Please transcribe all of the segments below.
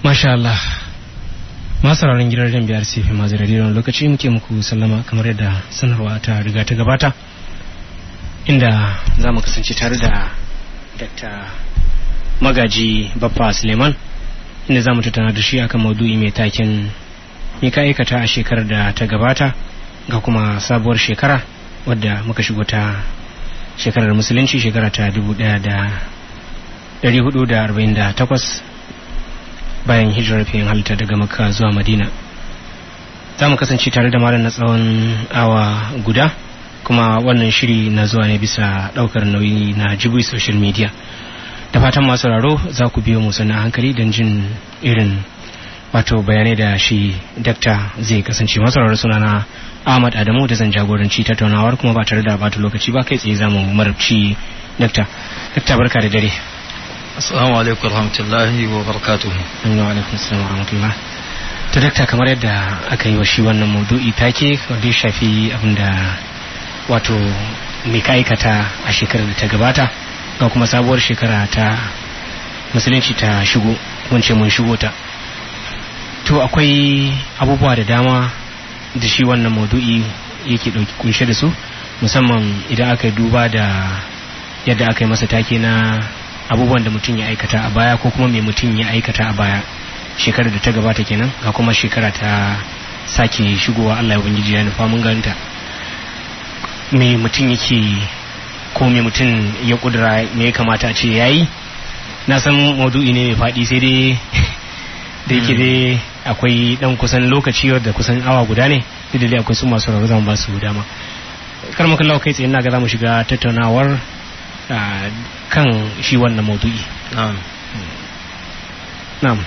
Masha Allah. Masu sauraron gidan rediyon biyar sefi masu rediyon lokaci muke muku sallama kamar yadda sanarwa ta riga ta gabata. Inda za mu kasance tare da Dr. Magaji Baffa Suleiman inda za mu tattauna da shi akan maudu'i mai taken me ka aikata a shekarar da ta gabata ga kuma sabuwar shekara wadda muka shigo ta shekarar musulunci shekara ta dubu daya da dari hudu da arba'in da takwas bayan hijirar fiye halitta daga makka zuwa madina za mu kasance tare da malam na tsawon awa guda kuma wannan shiri na zuwa ne bisa daukar nauyi na jibi social media da fatan masu raro za ku biyo mu sannan hankali don jin irin wato bayanai da shi dakta zai kasance masu raro suna na ahmad adamu da zan jagoranci tattaunawar kuma ba tare da bata lokaci ba kai tsaye za mu marabci dakta dakta barka da dare Assalamu alaikum warahmatullahi wa barakatuhu. Wa alaikum assalam wa rahmatullah. To dakta kamar yadda aka yi wa shi wannan maudu'i take wanda ya shafi abinda wato mai ka aikata a shekarar da ta gabata ga kuma sabuwar shekara ta musulunci ta shigo wance mun shigo ta. To akwai abubuwa da dama da shi wannan maudu'i yake ɗauki kunshe da su musamman idan aka yi duba da yadda aka yi masa take na abubuwan da mutum ya aikata a baya ko kuma mai mutum ya aikata a baya shekarar da ta gabata kenan ga kuma shekara ta sake shigowa Allah ya ubangiji ya nufa mun ganta me mutum yake ko me mutum ya kudura me ya kamata a ce yayi na san maudu'i ne mai faɗi sai dai da yake dai akwai dan kusan lokaci da kusan awa guda ne duk da akwai su masu rabu zan ba su dama kar mu kallawa kai tsaye na ga za mu shiga tattaunawar kan shi wannan maudu'i Na'am. na'am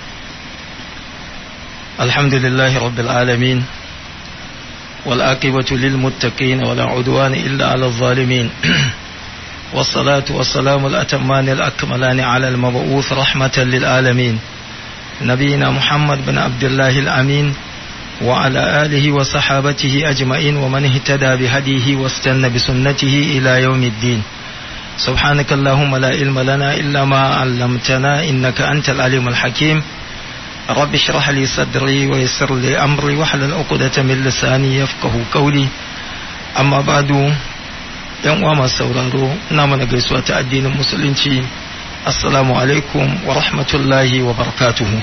Alhamdulillahi rabbil alamin والعاقبة للمتقين ولا عدوان إلا على الظالمين والصلاة والسلام الأتمان الأكملان على المبعوث رحمة للعالمين نبينا محمد بن عبد الله الأمين وعلى آله وصحابته أجمعين ومن اهتدى بهديه واستنى بسنته إلى يوم الدين سبحانك اللهم لا علم لنا إلا ما علمتنا إنك أنت العليم الحكيم رب اشرح لي صدري ويسر لي أمري واحلل عقدة من لساني يفقه قولي أما بعد yan uwa masu sauraro ina mana gaisuwa ta addinin musulunci assalamu alaikum wa rahmatullahi wa barakatuhu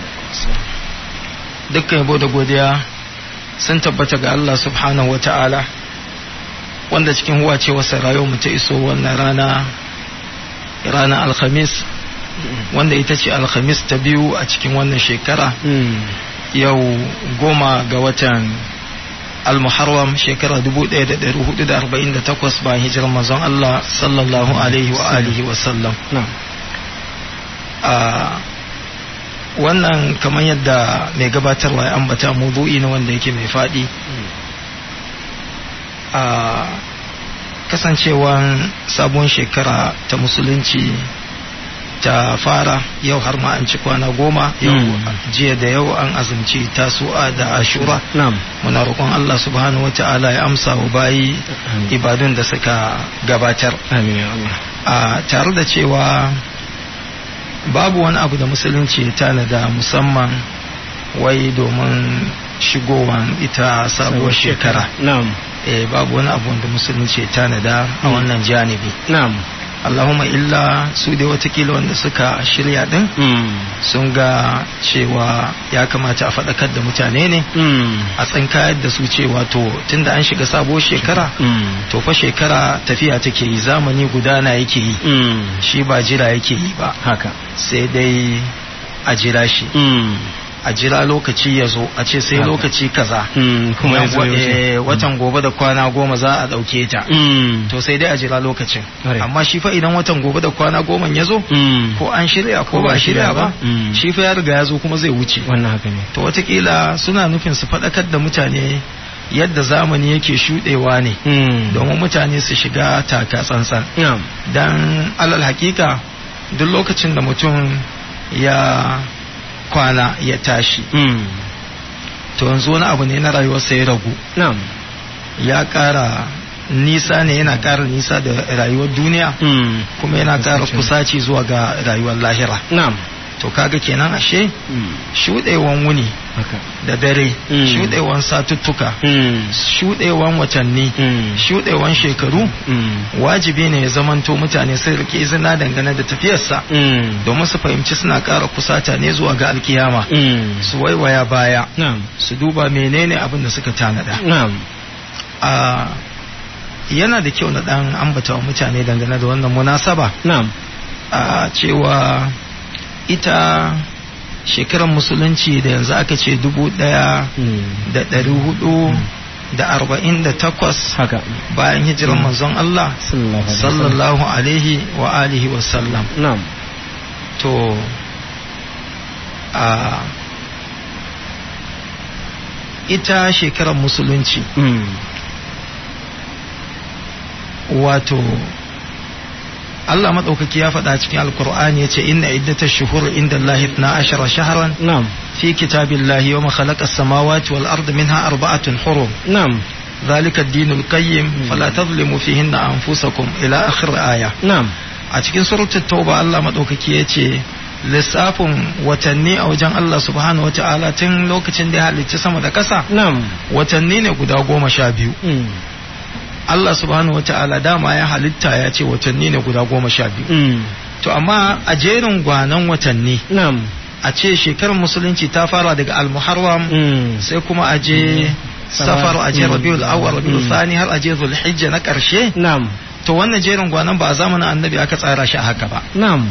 dukkan yabo da godiya sun tabbata ga Allah subhanahu wa ta'ala wanda cikin huwa ce wasa rayuwar mu ta iso wannan rana rana alhamis wanda ita ce alhamis ta biyu a cikin wannan shekara yau goma ga watan almuharram shekara 1448 bayan hijirar manzon Allah sallallahu alaihi wa alihi wa sallam a wannan kamar yadda mai gabatarwa ya ambata mudu'i na wanda yake mai faɗi a kasancewan sabon shekara ta musulunci ta fara yau har ma an ci kwana goma yau jiya da yau an azumci tasu'a da ashura muna roƙon Allah subhanahu wa ta'ala ya amsa wa bayi ibadun da suka gabatar a tare da cewa babu wani abu da musulunci ya tanada musamman wai domin shigowan ita sabuwar shekara eh babu wani abu da musulunci ya tanada a wannan janibi na'am Allahumma illa su dai watakila wanda suka shirya din sun ga cewa ya kamata a faɗakar da mutane ne a tsinkayar da su cewa to tunda an shiga sabuwar shekara to fa shekara tafiya take yi zamani gudana yake yi shi ba jira yake yi ba haka sai dai a jira shi a jira lokaci ya zo a ce sai lokaci kaza kuma watan gobe da kwana goma za a ɗauke ta to sai dai a jira lokacin amma shi fa idan watan gobe da kwana goma ya zo ko an shirya ko ba shirya ba shi fa ya riga ya zo kuma zai wuce wannan haka ne to watakila suna nufin su faɗakar da mutane yadda zamani yake shuɗewa ne domin mutane su shiga taka tsantsan dan alal hakika duk lokacin da mutum ya kwana ya tashi to yanzu wani abu ne na rayuwarsa ya ragu ya ƙara nisa ne yana ƙara nisa da rayuwar duniya kuma yana ƙara kusaci zuwa ga rayuwar lahira to kaga kenan ashe Mm. shuɗewan wuni haka da dare Mm. shuɗewan satuttuka Mm. shuɗewan watanni Mm. shuɗewan shekaru Mm. wajibi ne ya zamanto mutane sun rike izina dangane da tafiyarsa Mm. domin su fahimci suna ƙara kusata ne zuwa ga alkiyama Mm. su waiwaya baya na'am su duba menene abin da suka tanada na'am a yana da kyau na dan ambata wa mutane dangane da wannan munasaba na'am a cewa ita shekarar musulunci da yanzu aka ce dubu ɗaya Mm. da ɗari hudu da arba'in da takwas haka bayan hijirar Mm. manzon Allah sallallahu alaihi wasallam. sallallahu alaihi wa alihi wa sallam na'am to a ita shekarar musulunci Mm. wato Allah maɗaukaki ya faɗa cikin alkur'ani ya ce inna iddata shuhur inda Allah na ashara shaharan na'am fi kitabillahi wa khalaqa as-samawati wal ardi minha arba'atun hurum na'am ذلك الدين القيم فلا تظلموا فيهن أنفسكم إلى آخر آية na'am a cikin suratul tauba Allah madaukaki ya ce lissafin watanni a wajen Allah subhanahu wa ta'ala tun lokacin da ya halicci sama da ƙasa na'am watanni ne guda goma sha biyu Mm. Allah subhanahu wa ta'ala dama ya halitta ya ce watanni ne guda goma sha biyu Mm. to amma a jerin gwanan watanni na'am a ce shekarar musulunci ta fara daga al-muharram Mm. sai kuma a je safar a je Mm. rabiul awwal rabiul Mm. thani har a je zulhijja na ƙarshe na'am to wannan jerin gwanan ba a zamanin annabi aka tsara shi a haka ba na'am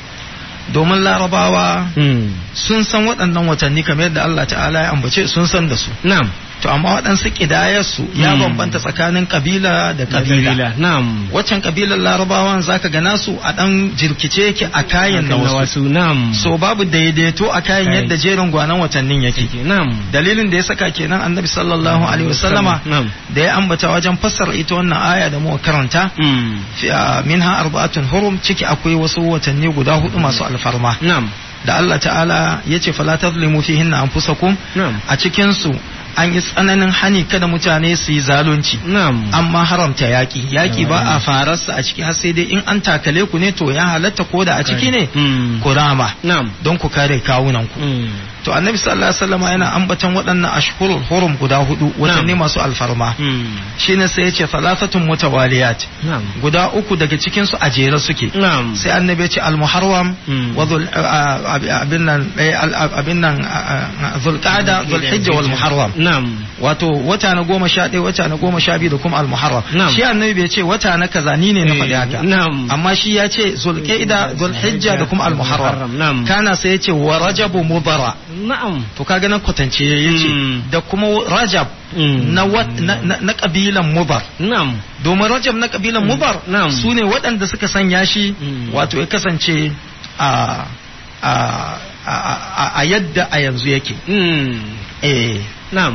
domin larabawa Mm. sun san waɗannan watanni kamar yadda Allah ta'ala ya ambace sun san da su na'am to amma waɗansu ƙidayarsu ya Mm. bambanta tsakanin kabila da Da kabila na'am waccan kabilar larabawan zaka ga nasu a ɗan jirkice yake a kayan na Akan na wasu wasu na'am so babu daidaito a kayan Kayan. yadda jerin gwanan watannin yake Yake, na'am dalilin da ya saka kenan annabi sallallahu alaihi wasallama na'am da ya ambata wajen fassara ita wannan aya da muka karanta Mm. fi- a minha arba'atun hurum ciki akwai wasu watanni guda hudu masu alfarma na'am da Allah ta'ala ya ce fala tazlimu fihinna anfusakum na'am a cikin su an yi tsananin hani kada mutane su yi zalunci na'am amma haramta yaƙi yaƙi ba a fararsa a ciki har sai dai in an takale ku ne to ya halatta ko da a ciki ne Mm. ku rama na'am don ku kare kawunan ku Mm. to annabi sallallahu alaihi wasallam yana ambaton waɗannan ashhurul hurum guda hudu watanni Na'am. masu alfarma Mm. shine sai ya ce thalathatun mutawaliyat na'am guda uku daga cikin su a jere suke na'am sai annabi ya ce al-muharram Mm. wa dhul a- a- abin nan eh, al- abin nan zulqa'da zulhijja wal muharram na'am wato wata na goma sha ɗaya wata na goma sha biyu da kuma al-muharram Na'am. shi annabi bai ce wata na kaza ni ne na faɗi Eh, haka na'am amma shi ya ce zulqa'da zulhijja da kuma al-muharram na'am kana sai ya ce wa rajabu mudara na'am to kaga nan kwatance ya ce Mm. da kuma rajab Mm. na, wat- na, na, na kabilan mubar na'am domin rajab na kabilan mubar Na'am. su ne waɗanda suka sanya shi Mm. wato ya kasance a a a, a, a yadda a yanzu yake Mm. eh na'am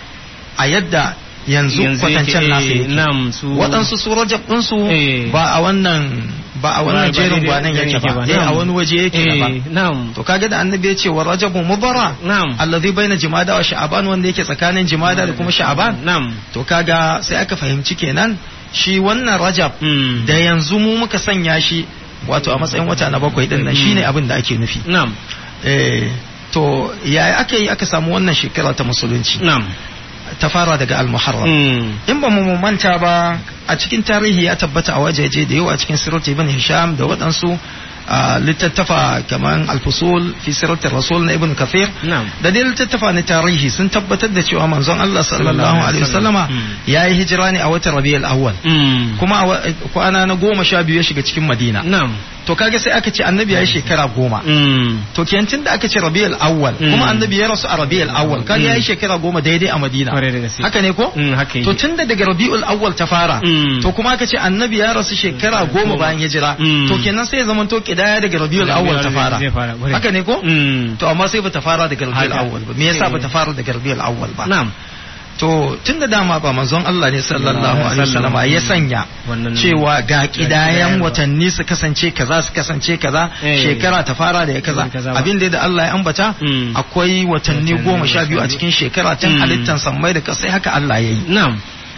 a yadda yanzu Yanzu kwatancen yake, nasa eh, yake na'am su waɗansu su rajab ɗinsu Eh. ba a wannan ba a wannan ba jerin daidai gwanan yake ba ba, dai a na'am. wani waje yake Eh, daban na'am to kaga da annabi ya ce wa rajabu mubara na'am allazi baina jimada wa sha'aban wanda yake tsakanin jimada da kuma sha'aban na'am to kaga sai aka fahimci kenan shi wannan rajab Mm. da yanzu mu muka sanya shi wato a matsayin wata na bakwai din nan Mm. shine abin da ake nufi na'am eh to yaya aka yi aka samu wannan shekara ta musulunci na'am ta fara daga al-muharram Mm. in ba mu manta ba a cikin tarihi ya tabbata a wajeje da yawa cikin sirat ibn hisham da waɗansu a littattafa kamar al-fusul fi sirat rasul na ibn kathir na'am da dai littattafa na tarihi sun tabbatar da cewa manzon Allah sallallahu alaihi wasallama Mm. ya yi hijira ne a watan rabiul awwal Mm. kuma a wa- kwana na goma sha biyu ya shiga cikin madina na'am to kaga sai aka ce annabi ya yi shekara goma Mm. to kenan da aka ce rabiul awwal Mm. kuma annabi ya rasu a rabiul awwal kaga ya yi Mm. shekara goma daidai a madina Kwarai da gaske. haka ne ko Mm, haka to yake. tun da daga rabiul awwal ta fara Mm. to kuma aka ce annabi ya rasu shekara goma bayan hijira Mm. to kenan sai ya zama to kidaya daga rabiul awwal ta fara Zai fara, kwarai. haka ne ko Mm. to amma sai bata fara daga rabiul Haka. awwal ba me yasa Eh. bata fara daga rabiul awwal ba na'am to tun da dama ba manzon Allah ne sallallahu alaihi wasallam ya sanya Wannan- cewa ga kidayan kidayan ba. watanni su kasance kaza su kasance kaza Eh. shekara ta fara da ya kaza Kaza ba. abin da da Allah ya ambata Mm. akwai watanni Watanni goma sha biyu a goma sha cikin shekara tun Mm. halittan sammai da kasai haka Allah ya yi na'am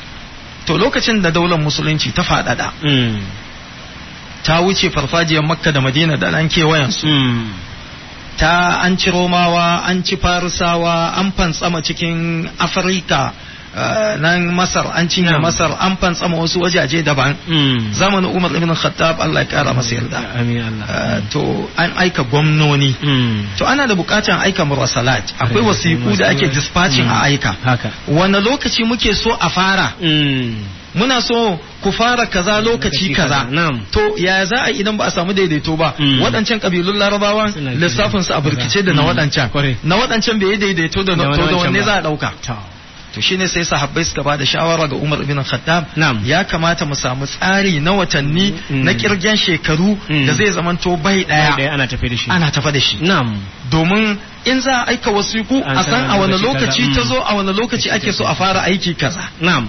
to lokacin da daular musulunci ta faɗaɗa Mm. ta wuce farfajiyar makka da madina da ɗan kewayensu Mm. ta an ci romawa an ci farisawa an fantsama cikin afirka uh, nan masar an cinye Na'am. masar an fantsama wasu wajaje daban Mm. zamanin umar ibn khattab allah ya kara masa yarda amin Allah Uh, to an aika gwamnoni Mm. to ana da bukatan aika murasalat akwai Akwai wasiku da ake wasiƙu. dispatching a Mm. aika haka wani lokaci muke so a fara Mm. muna so ku fara kaza lokaci Lokaci kaza kaza, na'am. to ya za a yi idan ba a samu daidaito ba Mm. waɗancan kabilun larabawan Suna lissafin su a burkice da na Mm. waɗancan Kwarai. na waɗancan bai yi daidaito da na Da to da wancan wanne ba. za a ɗauka To. to shine sai sahabbai suka ba da shawara ga Umar ibn Khattab Na'am. ya kamata mu samu tsari na watanni Mm. na kirgen shekaru Mm. da zai zamanto bai Ɗaya ɗaya ana tafi da shi ana tafa da shi na'am domin in za a aika wasiku An a san san a wani lokaci lokaci ta kaza. zo a wani lokaci ake so a fara aiki kaza na'am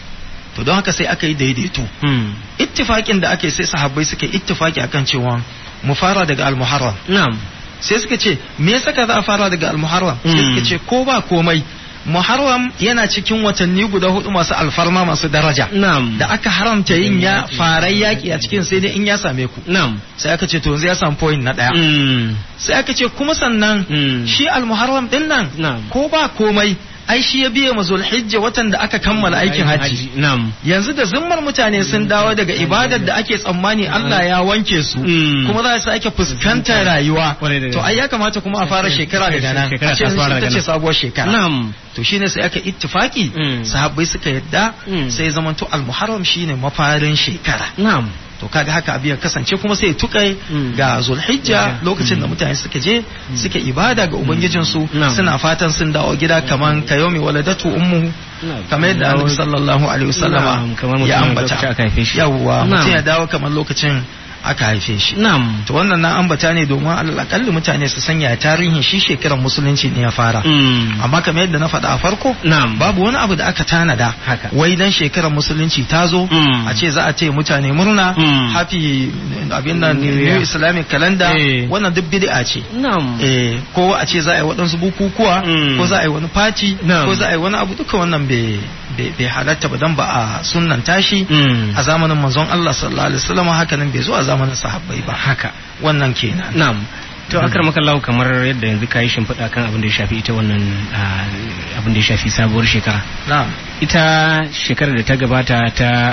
to don haka sai aka yi daidaito Mm. ittifakin da ake sai sahabbai suka yi ittifaki akan cewa mu fara daga al-muharram na'am sai suka ce me yasa ka za a fara daga al-muharram sai Mm. suka ce ko ba komai muharram yana cikin watanni guda hudu masu alfarma masu daraja na'am da aka haramta yin ya Yaki. farai yaki a cikin sai dai in ya same ku na'am sai aka ce to yanzu ya samu point na daya Mm. sai aka ce kuma sannan Mm. shi al-muharram din nan Na'am. ko ba komai ai shi ya biya mazul hijja watan da aka kammala aikin hajji na'am yanzu da zimmar mutane sun dawo daga ibadar da ake tsammani Allah ya wanke su Mm. kuma za su sake fuskantar rayuwa Kwarai da to ai ya kamata kuma a fara shekara daga nan Shekara a ce ta fara ita daga ce nan. sabuwar shekara na'am to shine sai aka ittifaki Mm. sahabbai suka yadda Mm. sai zamanto al-muharram shine mafarin shekara na'am to kaga haka abin ya kasance kuma sai ya tukai Mm. ga zulhijja Mm. lokacin da mutane suka je suka ibada ga ubangijinsu Na'am. suna fatan sun dawo gida kaman kayomi waladatu ummuhu kamar yadda annabi sallallahu alaihi wasallama Na'am, kamar mutum ya lokacin ambata aka haife shi. yawwa Na'am. mutum ya dawo kamar lokacin aka haife shi na'am to wannan na ambata ne domin alal akalli mutane su sanya tarihin shi shekarar musulunci ne ya fara Mm. amma kamar yadda na faɗa a farko na'am babu wani abu da aka tanada Haka. wai dan shekarar musulunci ta zo Mm. a ce za a ce mutane murna Mm. happy abin nan New new Year. islamic calendar Eh. wannan duk bid'a ce na'am eh ko a ce za a yi waɗansu bukukuwa Mm. ko za a yi wani fati Na'am. ko za a yi wani abu duka wannan bai bai- bai halatta ba dan ba a sunnan tashi Mm. a zamanin manzon Allah sallallahu alaihi wasallam haka nan bai zo a zamanin sahabbai ba haka wannan kenan na'am to akar makallahu kamar yadda yanzu ka yi shimfiɗa kan abin da ya shafi ita wannan ah, abin da ya shafi sabuwar shekara na'am ita shekarar da ta gabata ta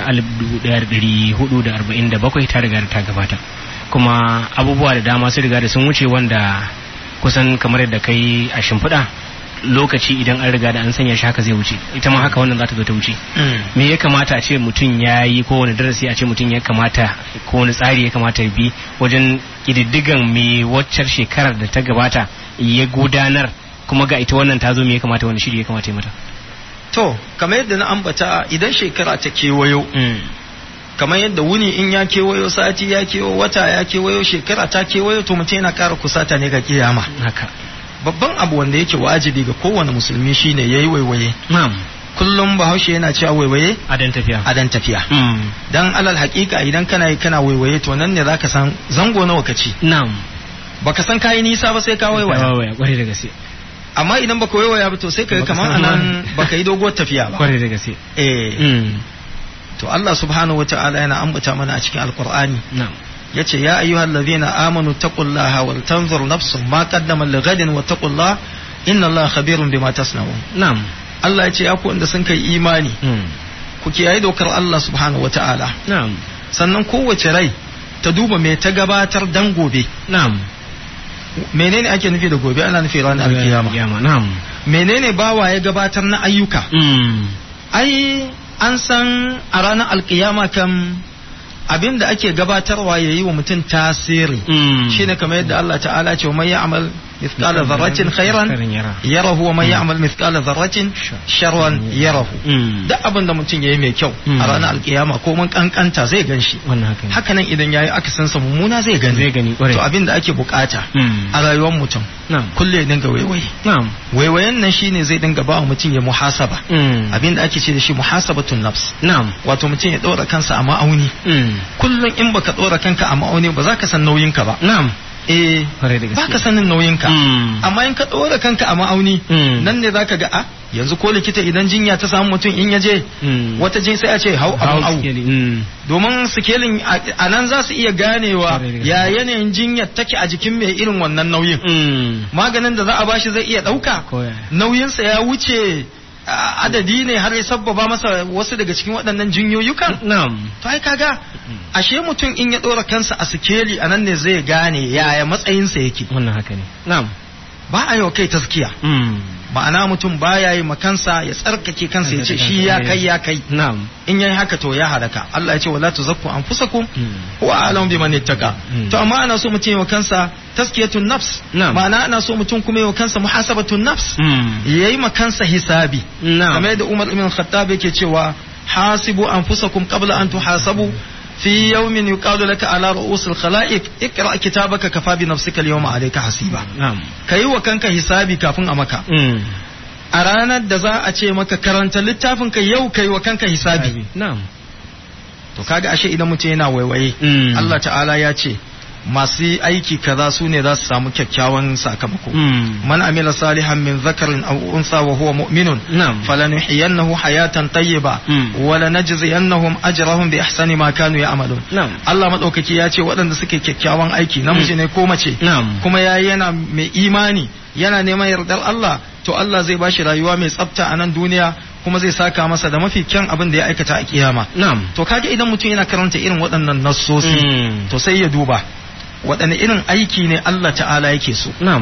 1447 ta riga da ta gabata kuma abubuwa da dama sun riga da sun wuce wanda kusan kamar yadda kai a shimfiɗa lokaci idan an riga da an sanya shi haka zai wuce ita ma haka wannan za ta zo ta wuce Mm. me ya kamata a ce mutum ya yi ko wani darasi a ce mutum ya kamata ko wani tsari ya kamata ya bi wajen ƙididdigan me waccar shekarar da ta gabata ya gudanar kuma ga ita wannan ta zo me ya kamata wani shiri ya kamata ya mata to kamar yadda na ambata idan shekara ta kewayo kamar yadda wuni in ya kewayo sati ya kewayo wata ya kewayo shekara ta kewayo to mutum yana ƙara kusata ne ga kiyama haka babban abu wanda yake wajibi ga kowane musulmi shine yayi waiwaye na'am kullum bahaushe yana cewa waiwaye adan tafiya a dan tafiya Mm. dan alal haƙiƙa idan kana yi kana waiwaye to nan ne zaka san zango nawa ka ci na'am baka san kayi nisa ba sai ka waiwaya waya kwarai da gaske amma idan baka waiwaya ba to sai ka yi Baka kamar san anan ma- baka yi doguwar tafiya ba kwarai da gaske eh Mm. to Allah subhanahu wata'ala yana ambata mana a cikin alqur'ani na'am yace ya ayyuhal ladhina amanu taqullaha wal tanzur nafsun ma qaddamat lighadin wa taqullaha inna Allaha khabirun bima tasna'un na'am Allah yace ya ku wanda sun kai imani Mm. ku kiyaye dokar Allah subhanahu wata'ala na'am sannan kowace rai ta duba me ta gabatar dan gobe na'am menene ake nufi da gobe ana nufi ranar alkiyama Alkiyama, na'am menene bawa ya gabatar na ayyuka Mm. ai an san a ranar alkiyama kan abin da ake gabatarwa ya yi wa mutum tasiri Mm. shine kamar yadda Allah ta'ala ce wa man ya'mal mithqala dharratin khairan Khairan yara. yarahu wa man ya'mal mithqala dharratin sharran yarahu Mm. duk abin da mutum yayi mai kyau Mm. a ranar alkiyama ko mun kankanta zai ganshi wannan haka ne haka nan idan yayi akasin sa mummuna zai gani Zai gani, ƙwarai. to abin da ake bukata Mm. a rayuwar mutum na'am kulle ya dinga waiwaye na'am waiwayen nan shine zai dinga ba wa mutum ya muhasaba Mm. abin da ake ce da shi muhasabatun nafs na'am wato mutum ya ɗora kansa a ma'auni Mm. kullum in baka ɗora kanka a ma'auni ba za ka san nauyinka ba na'am eh kwarai da gaske ba ka sanin nauyinka Mm. amma in ka ɗora kanka a ma'auni Mm. nan ne za ka ga a yanzu ko likita idan jinya ta samu mutum in ya je Mm. wata jin sai a ce hau abun Hau au sikeli, mm. domin sikelin a- a nan za su iya ganewa Kwarai da gaske. ya yanayin jinyar take a jikin mai irin wannan nauyin Mm. maganin da za a bashi zai iya ɗauka Ko ya. nauyinsa ya wuce a, adadi ne har ya sabbaba masa wasu daga cikin waɗannan jinyoyukan Na'am. to ai kaga ashe mutum in ya ɗora kansa a sikeli a nan ne zai gane yaya matsayinsa yake Wannan haka ne. Na'am. ba a yi wa kai taskiya Mm. ma'ana mutum baya yi ma kansa ya tsarkake kansa ya ce shi ya kai ya kai Na'am. in yayi haka to ya halaka Allah ya ce wala tuzakku anfusakum Mm. huwa a'lamu biman ittaka Mm. to amma ana so mutum yi wa kansa taskiyatun nafs Na'am. ma'ana ana so mutum kuma yi wa kansa muhasabatun nafs Mm. yayi ma kansa hisabi Na'am. kamar yadda Umar ibn Khattab yake cewa hasibu anfusakum qabla an tuhasabu fi yawmin yuqalu laka ala ru'usil khalaiq ikra kitabaka kafa bi nafsika al-yawma alayka hasiba Na'am. kayi wa kanka hisabi kafin a maka Mm. a ranar da za a ce maka karanta littafin ka yau kai wa kanka hisabi Na'am. to kaga ashe idan mutum yana waiwaye Mm. Allah ta'ala ya ce masu aiki kaza su ne za su samu kyakkyawan sakamako Mm. man amila salihan min zakarin aw unsa wa huwa mu'minun Na'am. falanuhyiyannahu hayatan tayyiba Mm. wa lanajziyannahum ajrahum bi ihsani ma kanu ya'malun Na'am. Allah madaukaki ya ce waɗanda suke kyakkyawan aiki namiji ne ko mace Na'am. kuma ya yana mai imani yana neman yardar Allah to Allah zai bashi rayuwa mai tsafta a nan duniya kuma zai saka masa da mafi kyan abin da ya aikata a kiyama Na'am. to kaga idan mutum yana karanta irin waɗannan nassosi Mm. to sai ya duba waɗanne irin aiki ne Allah ta'ala yake so Na'am.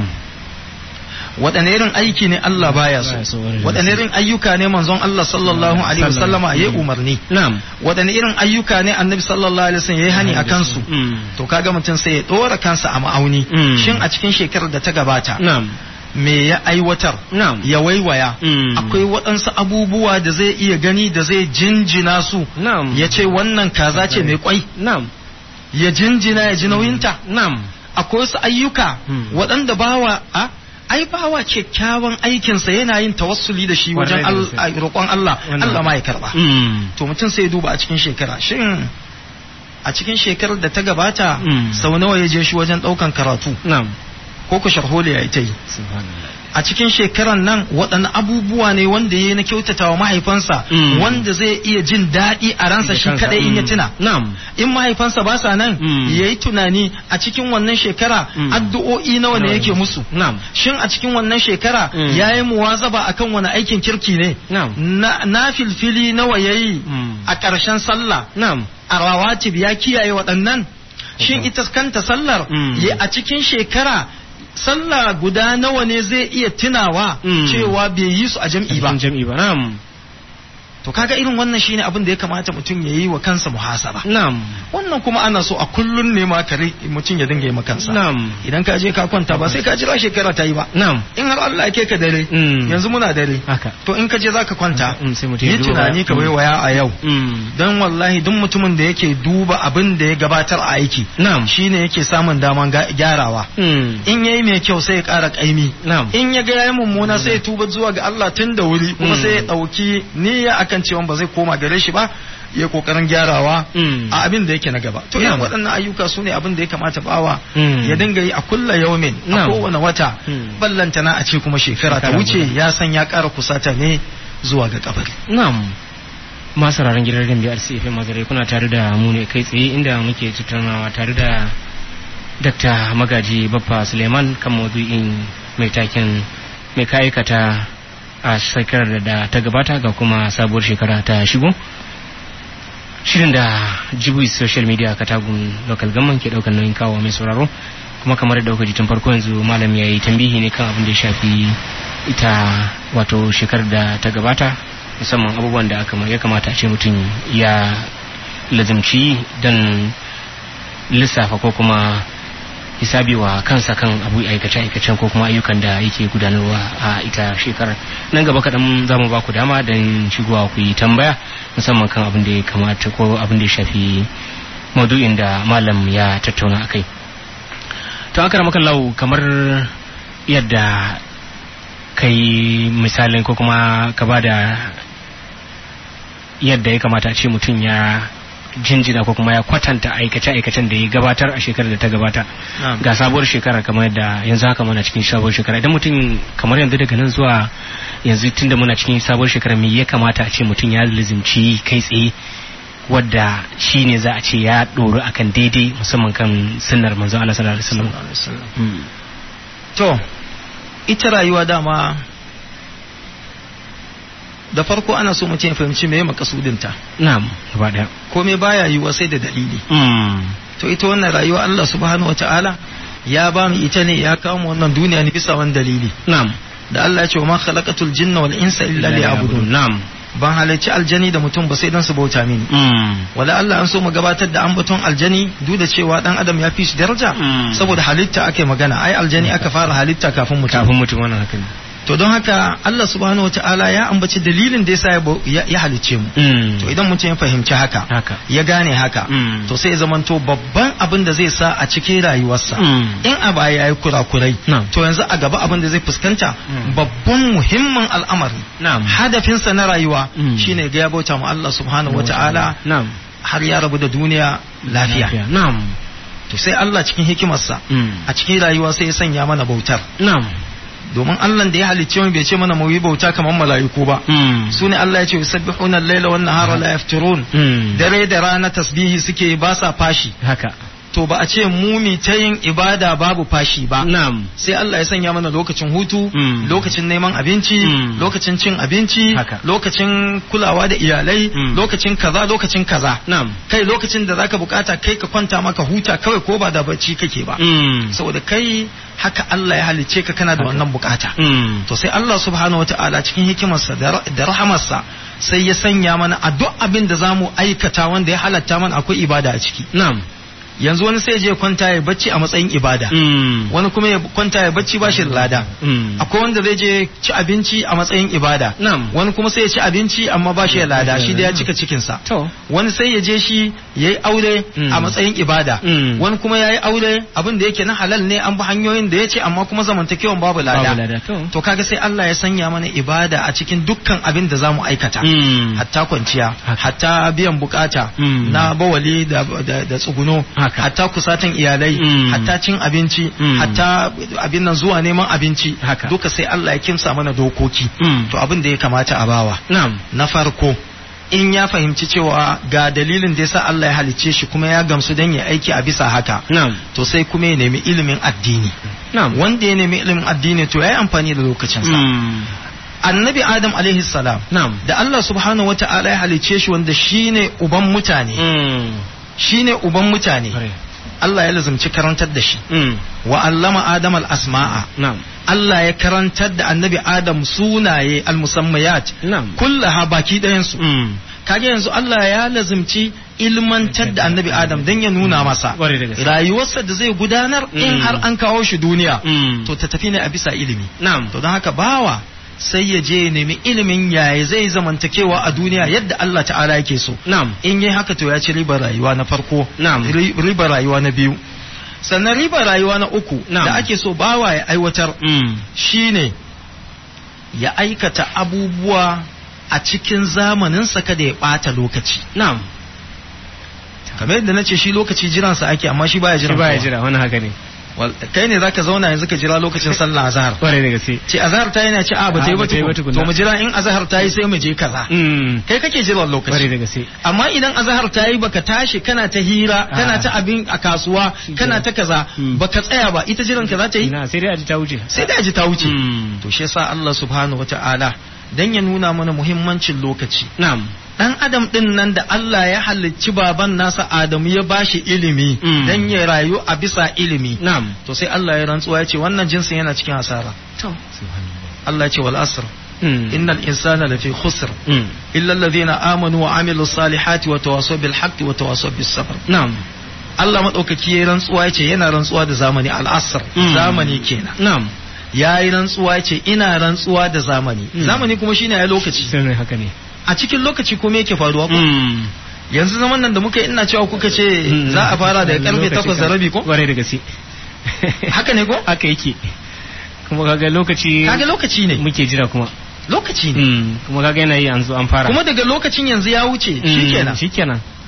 waɗanne irin aiki ne Allah baya so Baya so, wani waɗanne irin ayyuka ne manzon Allah sallallahu alaihi wasallama ya Mm. umarni Na'am. waɗanne irin ayyuka ne annabi sallallahu alaihi wasallam ya yi hani a kansu Mm. to kaga mutum sai ya ɗora kansa a ma'auni Mm. shin a cikin shekarar da ta gabata Na'am. me ya aiwatar Na'am. ya waiwaya Mm. akwai waɗansu abubuwa da zai iya gani da zai jinjina su Na'am. ya ce wannan kaza ce mai kwai Na'am. ya jinjina ya ji nauyinta Na'am. akwai wasu ayyuka Hmm. waɗanda bawa a ai bawa kyakkyawan aikinsa yana yin tawassuli da shi wajen Kwarai da al- gaske. a- roƙon Allah Wannan. Allah ma ya karba Mm. to mutum sai ya duba a cikin shekara shin a cikin shekarar da ta gabata Hmm. sau nawa ya je shi wajen ɗaukan karatu Na'am. ko ku sharholi ya ita yi Subhanallah. a cikin shekaran nan waɗanne abubuwa ne wanda ya yi na kyautata wa mahaifansa Mm. wanda zai iya jin daɗi a ransa Da shi kansa, kadai in ya mm. tuna Na'am. in mahaifansa ba sa nan Mm. ya yi tunani a cikin wannan shekara Mm. addu'o'i nawa ne yake musu Na'am. shin a cikin wannan shekara Mm. ya yi muwazaba akan wani aikin kirki ne Na'am. na, na filfili nawa ya yi Mm. a ƙarshen sallah Na'am. a rawatib ya kiyaye waɗannan shin Mhm. ita kanta sallar Mm. ya a cikin shekara sallah guda nawa ne zai iya tunawa Mm. cewa bai yi su a jam'i ba Cikin Jam'i ba. Na'am. to kaga irin wannan shine abin da ya kamata mutum ya yi wa kansa muhasaba Na'am. wannan kuma ana so a kullun ne ma kare mutum ya dinga yi ma kansa Na'am. idan ka je ka kwanta ba sai ka jira shekara ta yi ba Na'am. in har Allah ke ka dare Mm. yanzu muna dare Haka. to in ka je zaka kwanta Mm, sai mutum ya yi duba. tunani ka Mm. waiwaya a yau Mm. don wallahi duk mutumin da yake duba abin da ya gabatar a aiki Na'am. shine yake samun daman ga- gyarawa Mm. in yayi mai kyau sai ya ƙara ƙaimi Na'am. in ya ga yayi mummuna sai ya tuba zuwa ga Allah tun da wuri kuma Mm. sai ya ɗauki niyya akan cewa ba zai koma gare shi ba ya kokarin gyarawa Mm. a abin da yake na gaba to irin Na'am. waɗannan ayyuka su ne abin da ya kamata bawa Mm. ya dinga yi a kulla yaumin a Na'am. kowane wata Mm. ballantana a ce kuma shekara ta Shekara wuce guda. ya san ya ƙara kusata ne zuwa ga kabari Na'am. Masu sauraron gidan Rambi RCF Magare kuna tare da mu ne kai tsaye inda muke tattaunawa tare da Dr. Magaji Baffa Suleiman kan maudu'in mai taken mai ka'aikata a shekarar da ta gabata ga kuma sabuwar shekara ta shigo. Shirin da Jibuis Social Media Katagun Local Government ke daukar nauyin kawo mai sauraro kuma kamar da kuka ji tun farko yanzu malam ya yi tambihi ne kan abin da ya shafi ita wato shekarar da ta gabata musamman abubuwan da aka ya kamata a ce mutum ya lazimci don lissafa ko kuma hisabi wa kansa kan abu aikace aikacen ko kuma ayyukan da yake gudanarwa a ita shekarar nan gaba kaɗan za mu ba ku dama don shigowa ku yi tambaya musamman kan abin da ya kamata ko abin da ya shafi maudu'in da malam ya tattauna a kai to an kara lau kamar yadda kai misalin ko kuma ka ba da yadda ya kamata a ce mutum ya jinjina ko kuma ya kwatanta aikace-aikacen da ya gabatar a shekarar da ta gabata Na'am. ga sabuwar shekara kamar da yanzu haka muna cikin sabuwar shekara idan mutum kamar yanzu daga nan zuwa yanzu tunda muna cikin sabuwar shekara me ya kamata a ce mutum ya lizimci kai tsaye wadda shi ne za a ce ya ɗoru akan daidai musamman kan sunnar manzo Allah sallallahu alaihi wasallam Sallallahu alaihi wasallam. Mm. to ita rayuwa dama da farko ana so mutum ya fahimci me makasudinta na'am gaba daya komai baya yiwuwa sai da dalili Mm. to ita wannan rayuwa Allah subhanahu wata'ala ya ba mu ita ne ya kawo mu wannan duniya ne bisa wani dalili na'am da Allah ya ce wa ma khalaqatul jinna wal insa illa liya'budun na'am ban halarci aljani da mutum ba sai dan su bauta mini Mm. wala Allah an so mu gabatar da ambaton aljani duk da cewa dan adam ya fi shi daraja Mm. saboda halitta ake magana ai aljani aka fara halitta kafin mutum kafin mutum wannan haka ne to don haka Allah subhanahu wataala ya ambaci dalilin da yasa ya bau- ya ya halicce mu Mm. to idan mutum ya fahimci haka haka ya gane haka Mm. to sai ya zamanto babban abin da zai sa a cikin rayuwarsa Mm. in a baya ya yi kurakurai Na'am. to yanzu a gaba abin da zai fuskanta Mm. babban muhimmin al'amari na'am hadafinsa na rayuwa Mm. shine ga ya bauta mu Allah subhanahu wataala na'am har ya rabu da duniya lafiya na'am to sai Allah cikin hikimarsa Mm. a cikin rayuwa sai ya sanya mana bautar na'am domin Allah da ya halicce mu bai ce mana mu yi bauta kamar mala'iku ba Mm. su ne Allah ya ce yusabbihuna al-laila wan nahara la yafturun Mm. dare da rana tasbihi suke ba sa fashi haka to ba a ce mu mi ta yin ibada babu fashi ba na'am sai Allah ya sanya mana lokacin hutu Mm. lokacin neman abinci Mm. lokacin cin abinci Haka. lokacin kulawa da iyalai Mm. lokacin kaza lokacin kaza na'am kai lokacin da zaka bukata kai ka kwanta maka huta kawai ko ba da bacci kake ba Mm. saboda kai haka Allah ya halicce ka kana da Haka. wannan bukata Mm. to sai Allah subhanahu wataala cikin hikimarsa da ra- da rahamarsa sai ya sanya mana a duk abin da zamu aikata wanda ya halatta mana akwai ibada a ciki na'am yanzu wani sai ya je kwanta ya bacci a matsayin ibada Mm. wani kuma ya kwanta ya bacci ba shi da lada Mm. akwai wanda zai je ci abinci a matsayin ibada Na'am. wani kuma sai ya ci abinci amma ba shi da lada shi da ya cika cikinsa to wani sai ya je shi ya yi aure Mm. a matsayin ibada Mm. wani kuma ya yi aure abin da yake na halal ne an bi hanyoyin da ya ce amma kuma zamantakewan babu babu lada lada to to kaga sai Allah ya sanya mana ibada a cikin dukkan abin da zamu aikata Mm. hatta kwanciya Haka. hatta biyan bukata Mm. na bawali da, da, da tsuguno Haka. hatta kusatan iyalai Mm. hatta cin abinci Mm. hatta abin nan zuwa neman abinci Haka. duka sai Allah ya kimsa mana dokoki Mm. to abin da ya kamata a bawa na'am na farko in ya fahimci cewa ga dalilin da yasa Allah ya halicce shi kuma ya gamsu dan ya aiki a bisa haka na'am to sai kuma ya nemi ilimin addini na'am wanda ya nemi ilimin addini to ya yi amfani da lokacinsa Mm. annabi adam alaihi salam na'am da Allah subhanahu wata'ala ya halicce shi wanda shine uban mutane Mm. shine uban mutane Kware. Allah ya lazumci karantar da shi Mm. wa allama adam al-asma'a na'am Allah ya karantar da annabi adam sunaye al-musammayat na'am kullaha baki ɗayan su Mm. kage yanzu Allah ya lazumci ilmantar da annabi adam dan ya nuna masa Kware da gaske. rayuwarsa da zai gudanar in Mm. har an kawo shi duniya Mm. to ta tafi ne a bisa ilimi na'am to don haka bawa sai ya je ya nemi ilimin yaya zai zamantakewa a duniya yadda Allah ta'ala yake so na'am in yi haka to ya ci ribar rayuwa na farko Na'am. ri- ribar rayuwa na biyu sannan ribar rayuwa na uku Na'am. da ake so bawa ya aiwatar Mm. shine ya aikata abubuwa a cikin zamaninsa kada ya ɓata lokaci na'am kamar yadda na ce shi lokaci jiransa ake amma shi baya shi jiran baya kowa. jira wani haka ne Wal- kai ne zaka zauna yanzu ka jira lokacin sallah azhar kware da gaske ce azhar ta yana ce a ba ta yi A, ba ba ta yi ba tukun. tukunna. to mu jira in azhar ta yi sai mu je kaza Mm. kai kake jiran kware lokaci da gaske amma idan azhar ta yi baka tashi kana ta hira kana ta abin a kasuwa kana ta kaza Mm. baka tsaya ba ita jiran ka za ta yi ina sai dai a ji ta wuce sai da ji ta wuce Mm. to shi yasa Allah subhanahu wata'ala dan ya nuna mana muhimmancin lokaci na'am dan adam din nan da Allah ya halicci baban nasa Adamu ya bashi ilimi Mm. dan ya rayu a bisa ilimi na'am to sai Allah ya rantsuwa ya ce wannan jinsin yana cikin asara to subhanallah Allah ya ce wal asr Mm. innal insana lafi khusr Mm. illa alladhina amanu wa amilus salihati wa tawasaw bil haqqi wa tawasaw bis sabr na'am Allah madaukaki ya rantsuwa ya ce yana rantsuwa da zamani al asr Mm. zamani kenan na'am ya yi rantsuwa ya ce ina rantsuwa da zamani Mm. zamani kuma shine ya lokaci sai ne haka ne a cikin lokaci kuma yake faruwa ko Mm. yanzu zaman nan da muka yi ina cewa kuka ce Mm. za a fara daga karfe Lokaci takwas da kan- rabi ko kware da gaske haka ne ko haka yake kuma kaga lokaci kaga lokaci ne muke jira kuma lokaci ne Mm. kuma kaga yana yi yanzu an fara kuma daga lokacin yanzu ya wuce Mm. shikenan shikenan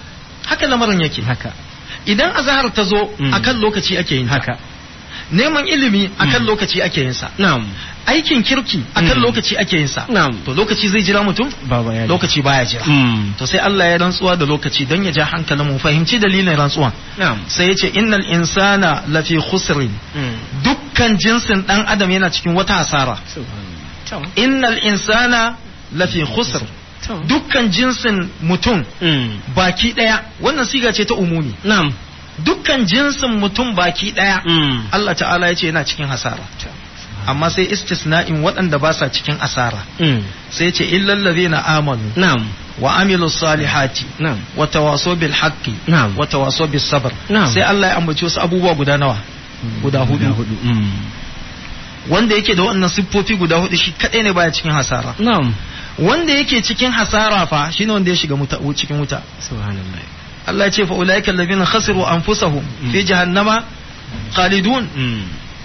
haka lamarin yake haka idan azahar ta zo Mm. akan lokaci ake yin ta haka neman ilimi akan Mm. lokaci ake yin sa na'am aikin kirki akan Mm. lokaci ake yin sa Na'am. to lokaci zai jira mutum baba ya lokaci baya jira mm. to sai Allah ya rantsuwa da lokaci don ya ja hankalin mu fahimci dalilin rantsuwan na'am sai ya ce innal insana lafi khusrin mm. dukkan jinsin dan adam yana cikin wata hasara subhanallah to innal insana lafi khusr to dukkan jinsin mutum mm. baki daya wannan siga ce ta umumi na'am dukkan jinsin mutum baki daya mm. Allah ta'ala ya ce yana cikin hasara amma sai istisna'in waɗanda ba sa cikin asara mm. sai ce illal ladhina amanu na'am wa amilu salihati na'am wa tawasaw bil haqqi Na'am. wa tawasaw bis sabr Na'am. sai Allah ya ambaci wasu abubuwa guda nawa guda hudu hudu mm. wanda yake da wannan siffofi guda hudu shi kadai ne baya cikin hasara na'am wanda yake cikin hasara fa shine wanda ya shiga wuta cikin wuta subhanallah Allah ya ce fa ulaika alladhina khasiru anfusahum fi jahannama khalidun mm.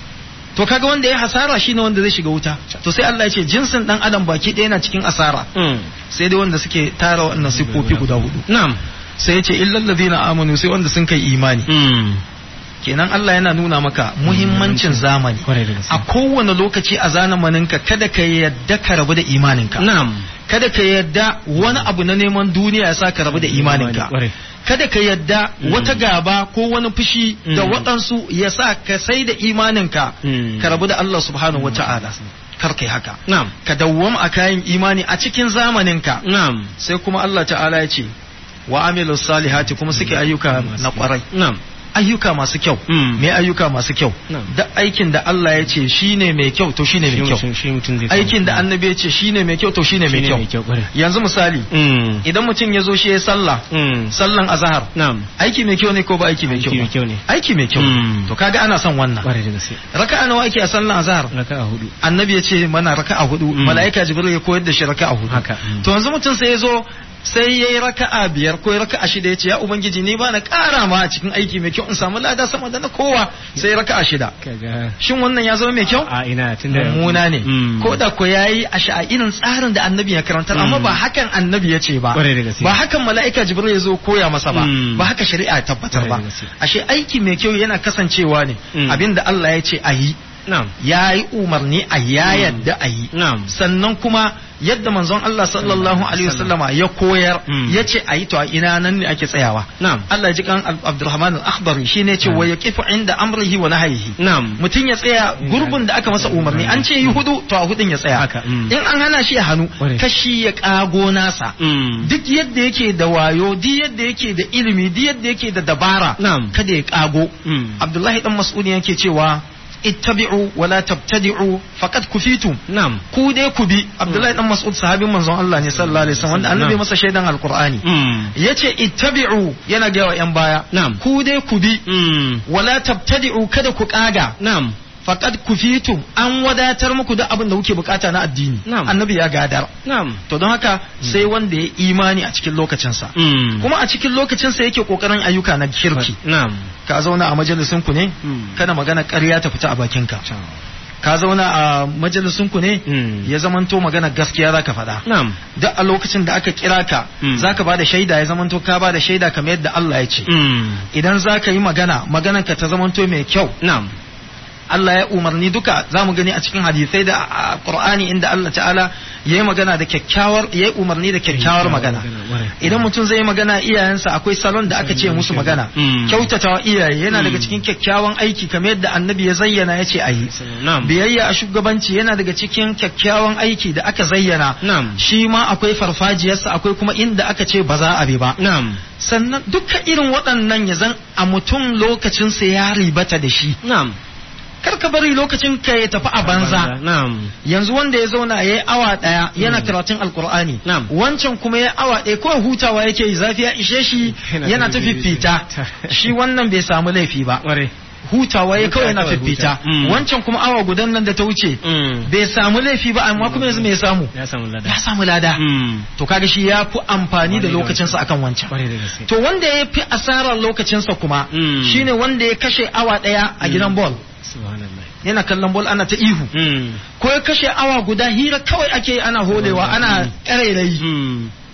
to kaga wanda ya hasara shine wanda zai shiga wuta to sai Allah ya ce jinsin dan adam baki ɗaya yana cikin asara mm. sai dai wanda suke tara wannan siffofi guda hudu na'am sai ya ce illal ladina amanu sai wanda sun kai imani mm. kenan Allah yana nuna maka muhimmancin zamani kwarai da gaske a kowane lokaci a zamaninka kada ka yadda ka rabu da imaninka na'am kada ka yadda wani abu na neman duniya ya sa ka rabu da imaninka kwarai kada ka yadda Mm. wata gaba ko wani fushi da Mm. waɗansu ya sa ka sai da imaninka Mm. ka rabu da Allah subhanahu wata'ala kar kai haka na'am ka dawwama a kayan imani a cikin zamaninka na'am sai kuma Allah ta'ala ya ce wa amilu salihati kuma suke ayyuka na kwarai na'am ayyuka masu kyau Mm. me ayyuka masu kyau Na'am. da aikin da Allah ya ce shine mai kyau to shine mai kyau Shi- shi mutum zai aikin da annabi ya ce shine mai kyau to shine mai kyau kyau kwarai yanzu misali mm. idan mutum ya zo shi ya sallah mm. sallan azhar na'am aiki mai kyau ne ko ba aiki mai kyau Aiki mai ba? kyau ne. aiki mai kyau Mm. to kaga ana son wannan kwarai da gaske raka'a nawa ake a sallan azhar raka'a hudu annabi ya ce mana raka'a hudu Mm. mala'ika jibril ya koyar da shi raka'a hudu Haka. Mm. to yanzu mutum sai ya zo sai yayi raka'a biyar ko raka'a shida ya ce ya ubangiji ni ba na ƙara ma a cikin aiki mai kyau in samu lada sama da na kowa sai raka'a shida kaga shin wannan ya zama mai kyau a ina tunda mummuna ne Mm. ko da ko yayi a sha'irin tsarin da annabi ya karantar amma Mm. ba hakan annabi ya ce ba Kwarai da gaske. ba hakan mala'ika jibril ya zo koya masa ba Mm. ba haka shari'a ya tabbatar ba Kwarai da gaske. ashe aiki mai kyau yana kasancewa ne Mm. abinda Allah ya ce a yi na'am ya yi umarni a ya yadda a yi na'am sannan kuma yadda manzon Allah sallallahu alaihi wasallama ya koyar Mm. ya ce a yi to a ina nan ne ake tsayawa na'am Allah ya ji kan Ab- Abdurrahman al-Akhdari shine ce Mm. wa yaqifu inda amrihi wa nahyihi na'am mutum ya tsaya gurbin da aka masa umarni an ce yi hudu to a hudun ya tsaya Haka, mm. in an hana shi ya hannu Kwarai. kashi ya kago nasa mm. duk yadda yake da wayo duk yadda yake da ilimi duk yadda yake da dabara Na'am. kada ya kago Mm. Abdullahi dan Mas'ud yake cewa ittabi'u wa la tabtadi'u faqad kufitum na'am ku dai ku bi Abdullahi dan Mas'ud sahabin manzon Allah ne sallallahu alaihi wasallam wanda annabi Na'am. masa shaidan alqur'ani mm. yace ittabi'u yana ga wa yan baya Na'am. ku dai ku bi mm. wala tabtadi'u kada ku kaga na'am faqad kufitum an wadatar muku da abin da kuke bukata na addini Na'am. annabi ya gadar na'am to don haka sai wanda ya imani a cikin lokacinsa mm. kuma a cikin lokacinsa yake kokarin ayyuka na kirki na'am ka zauna a majalisin ku ne Mm. kada magana ƙarya ta fita a bakinka Ciao. ka zauna a majalisin ku ne Mm. ya zamanto magana gaskiya zaka faɗa na'am duk a lokacin da aka kira ka Mm. zaka bada shaida ya zamanto ka bada shaida kamar yadda Allah ya ce mm. idan zaka yi magana maganar ka ta zamanto mai kyau na'am Allah ya umarni duka za mu gani a cikin hadisai da a Qur'ani inda Allah ta'ala ya yi magana da kyakkyawar ya yi umarni da kyakkyawar magana idan mutum zai yi magana iyayensa akwai salon da aka ce musu magana Mm. kyautatawa iyaye yana daga Mm. cikin kyakkyawan aiki kamar yadda annabi ya zayyana ya ce a yi na'am biyayya a shugabanci yana daga cikin kyakkyawan aiki da aka zayyana na'am shi ma akwai farfajiyarsa akwai kuma inda aka ce ba za a bi ba na'am sannan duka irin waɗannan ya zan a mutum lokacinsa ya ribata da shi na'am kar ka bari lokacin ka ya tafi a banza na'am yanzu wanda ya zauna ya yi awa ɗaya yana karatun alkur'ani Na'am. wancan kuma ya awa ɗaya kawai hutawa yake yi zafi ya ishe shi Yana yana ta ta fifita shi wannan bai samu laifi ba ware hutawa ya kawai yana kawai fifita huta. Mm. wancan kuma awa gudan nan da ta wuce mm. bai samu laifi ba amma kuma yanzu me ya samu ya samu lada ya samu lada mm. to kaga shi ya fi amfani da Wani da lokacinsa akan wancan ware da gaske to wanda ya fi asarar lokacinsa kuma Mm. shine wanda ya kashe awa ɗaya a gidan ball subhanallah yana kallon ball ana ta ihu mm. ko ya kashe awa guda hira kawai ake yi ana holewa ana ƙarairayi mm.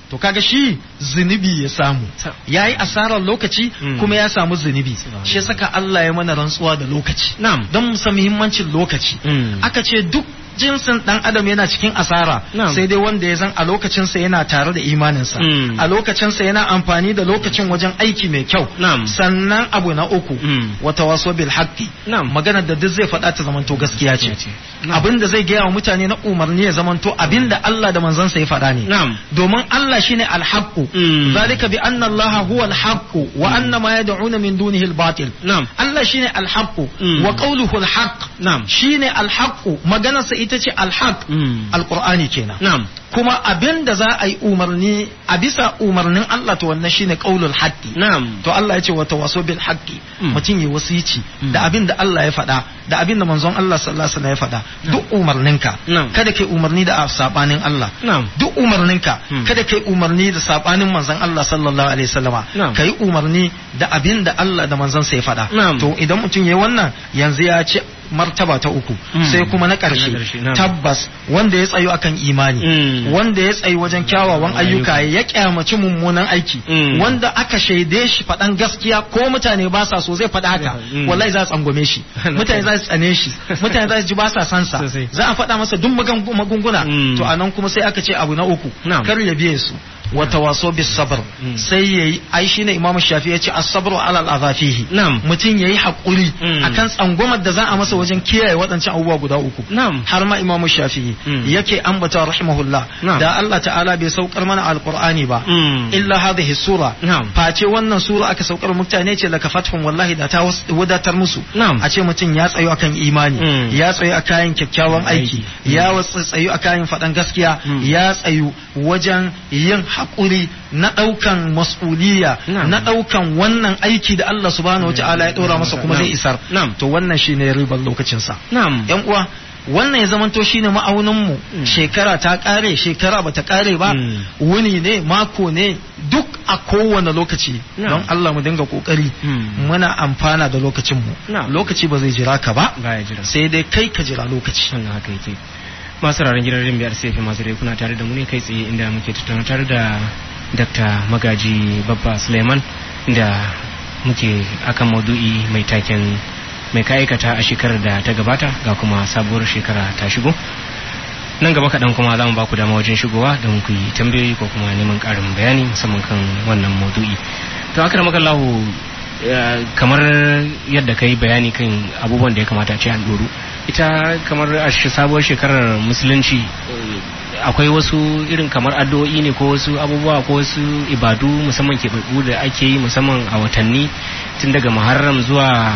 to kaga shi zunubi ya samu Ta- yayi asarar lokaci Mm. kuma ya samu zunubi Subhanallah. shi saka Allah ya mana rantsuwa da lokaci na'am don mu san muhimmancin lokaci Mm. aka ce duk jinsin dan adam yana cikin asara Na'am. sai dai wanda ya zan a lokacinsa yana tare da imaninsa Mm. a lokacinsa yana amfani da lokacin wajen aiki mai kyau Na'am. sannan abu na uku Mm. wata waso bil haqqi Na'am. maganar da duk zai faɗa ta zamanto gaskiya ce ce. Na'am. abin da zai gaya wa mutane na umarni ya zamanto abin da Allah da manzansa ya faɗa ne Na'am. domin Allah shine al-haqqu Mm. zalika bi anna Allah huwa al-haqqu wa anna ma yad'una min dunihi al-batil na'am Allah shine al-haqqu Mm. wa qawluhu al-haqq na'am shine al-haqqu maganarsa ita ce al-haqq Mm. al-qur'ani kenan na'am kuma abin da za a yi umarni a bisa umarnin Allah to wannan shine qaulul haqqi na'am to Allah ya ce wa tawaso bil haqqi Mm. mutum ya wasici Mm. da abin da Allah ya faɗa da abin da manzon Allah sallallahu alaihi wasallam ya faɗa duk umarninka Na'am. kada kai umarni da sabanin Allah na'am duk umarninka Mm. kada kai umarni da sabanin manzon Allah sallallahu alaihi wasallama Na'am. kai umarni da abin da Allah da manzon sa ya faɗa Na'am. to idan mutum yayi wannan yanzu ya ce martaba ta uku Mm. sai kuma na Na ƙarshe, ƙarshe na'am. tabbas wanda ya tsayo akan imani Mm. wanda ya tsayi wajen kyawawan Ayyuka. ayyuka ya kyamaci mummunan aiki Mm. wanda aka shaide shi faɗan gaskiya ko mutane ba sa so zai faɗa haka Mm. wallahi za su tsangwame shi mutane za su tsane shi mutane za su ji ba sa san sa Sosai. za a faɗa masa duk magan- magunguna Mm. to anan kuma sai aka ce abu na uku Na'am. kar ya biye su wa tawaso bis sabr Mm. sai yayi ai shine imamu shafi ya ce as-sabru ala al-adhafihi na'am mutum yayi hakuri Mm. akan tsangwamar da za a masa wajen kiyaye waɗancan abubuwa guda uku na'am har ma imamu shafi'i Mm. yake ambata rahimahullah Na'am. da Allah ta'ala bai saukar mana alqur'ani ba Mm. illa hadhihi sura Na'am. face wannan sura aka saukar mutane ce laka fathun wallahi da ta was- wadatar musu Na'am. a ce mutum ya tsayo akan imani Mm. ya tsayo a kayan kyakkyawan aiki Aiki. ya wasu tsayo a kayan faɗan gaskiya Mm. ya tsayo wajen yin haƙuri na ɗaukan mas'uliya Na'am. na ɗaukan wannan aiki da Allah subhanahu wata'ala ya ɗora masa kuma Na'am. zai isar Na'am. to wannan shine ribar lokacinsa na'am yan uwa wannan ya zamanto shine ma'aunin mu Mm. shekara ta kare shekara bata kare ba Mm. wuni ne mako ne duk a kowane lokaci Na'am. don Allah mu dinga kokari Mm. muna amfana da lokacin mu Na'am. lokaci ba zai jira ka ba baya jira sai dai kai ka jira lokaci wannan haka yake masu raran gidan rin biyar sai masu rai kuna tare da mu ne kai tsaye inda muke tattauna tare da dr magaji babba suleiman da muke akan maudu'i mai taken mai ka aikata a shekarar da ta gabata ga kuma sabuwar shekara ta shigo nan gaba kaɗan kuma za mu ba ku dama wajen shigowa don ku yi tambayoyi ko kuma neman ƙarin bayani musamman kan wannan maudu'i to aka maka lahu kamar yadda ka yi bayani kan abubuwan da ya kamata a ce an ɗoru ita kamar a shi- sabuwar shekarar musulunci eh, akwai wasu irin kamar addu'o'i ne ko wasu abubuwa ko wasu ibadu musamman keɓaɓɓu da ake yi musamman a watanni tun daga muharram zuwa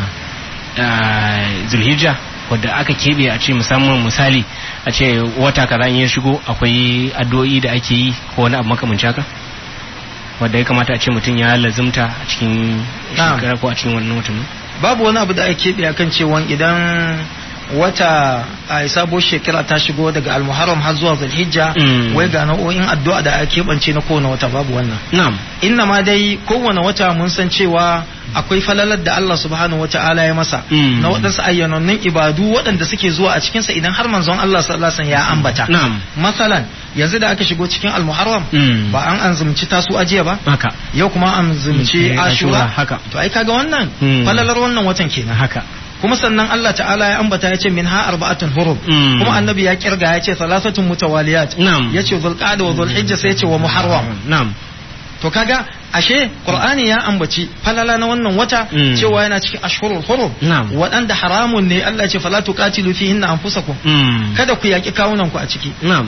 ah, zulhijja wadda aka keɓe a ce musamman misali a ce wata kaza in ya shigo akwai addu'o'i da ake yi ko wani abu makamancin haka wadda ya kamata a ce mutum ya lazumta a cikin Na'am. shekara ko a cikin wannan watan babu wani abu da ake keɓe akan cewa idan wata a sabuwar shekara ta shigo daga almuharram har zuwa zulhijja Mm. wai ga nau'o'in addu'a da ake keɓance na kowane wata babu wannan na'am inna ma dai kowane wata mun san cewa akwai falalar da Allah subhanahu wata'ala ya masa Mm. na waɗansu ayyanannun ibadu waɗanda suke zuwa a cikinsa idan har manzon Allah sallallahu alaihi wasallam ya ambata na'am masalan yanzu da aka shigo cikin almuharram Mm. ba an anzumci tasu ajiya ba haka yau kuma an zumci Mm, ashura Ashura, haka. to ai kaga wannan Mm. falalar wannan watan kenan haka kuma sannan Allah ta'ala ya ambata ya ce min ha arba'atun hurum Mm. kuma annabi ya kirga ya ce salasatun mutawaliyat Na'am. ya ce zulqa'da wa zulhijja sai ya ce wa muharram na'am to kaga ashe qur'ani ya ambaci falala na wannan wata Mm. cewa yana cikin ashhurul hurum Na'am. waɗanda haramun ne Allah ya ce fala tuqatilu fihinna anfusakum Mm. kada ku yaki kawunan ku a ciki na'am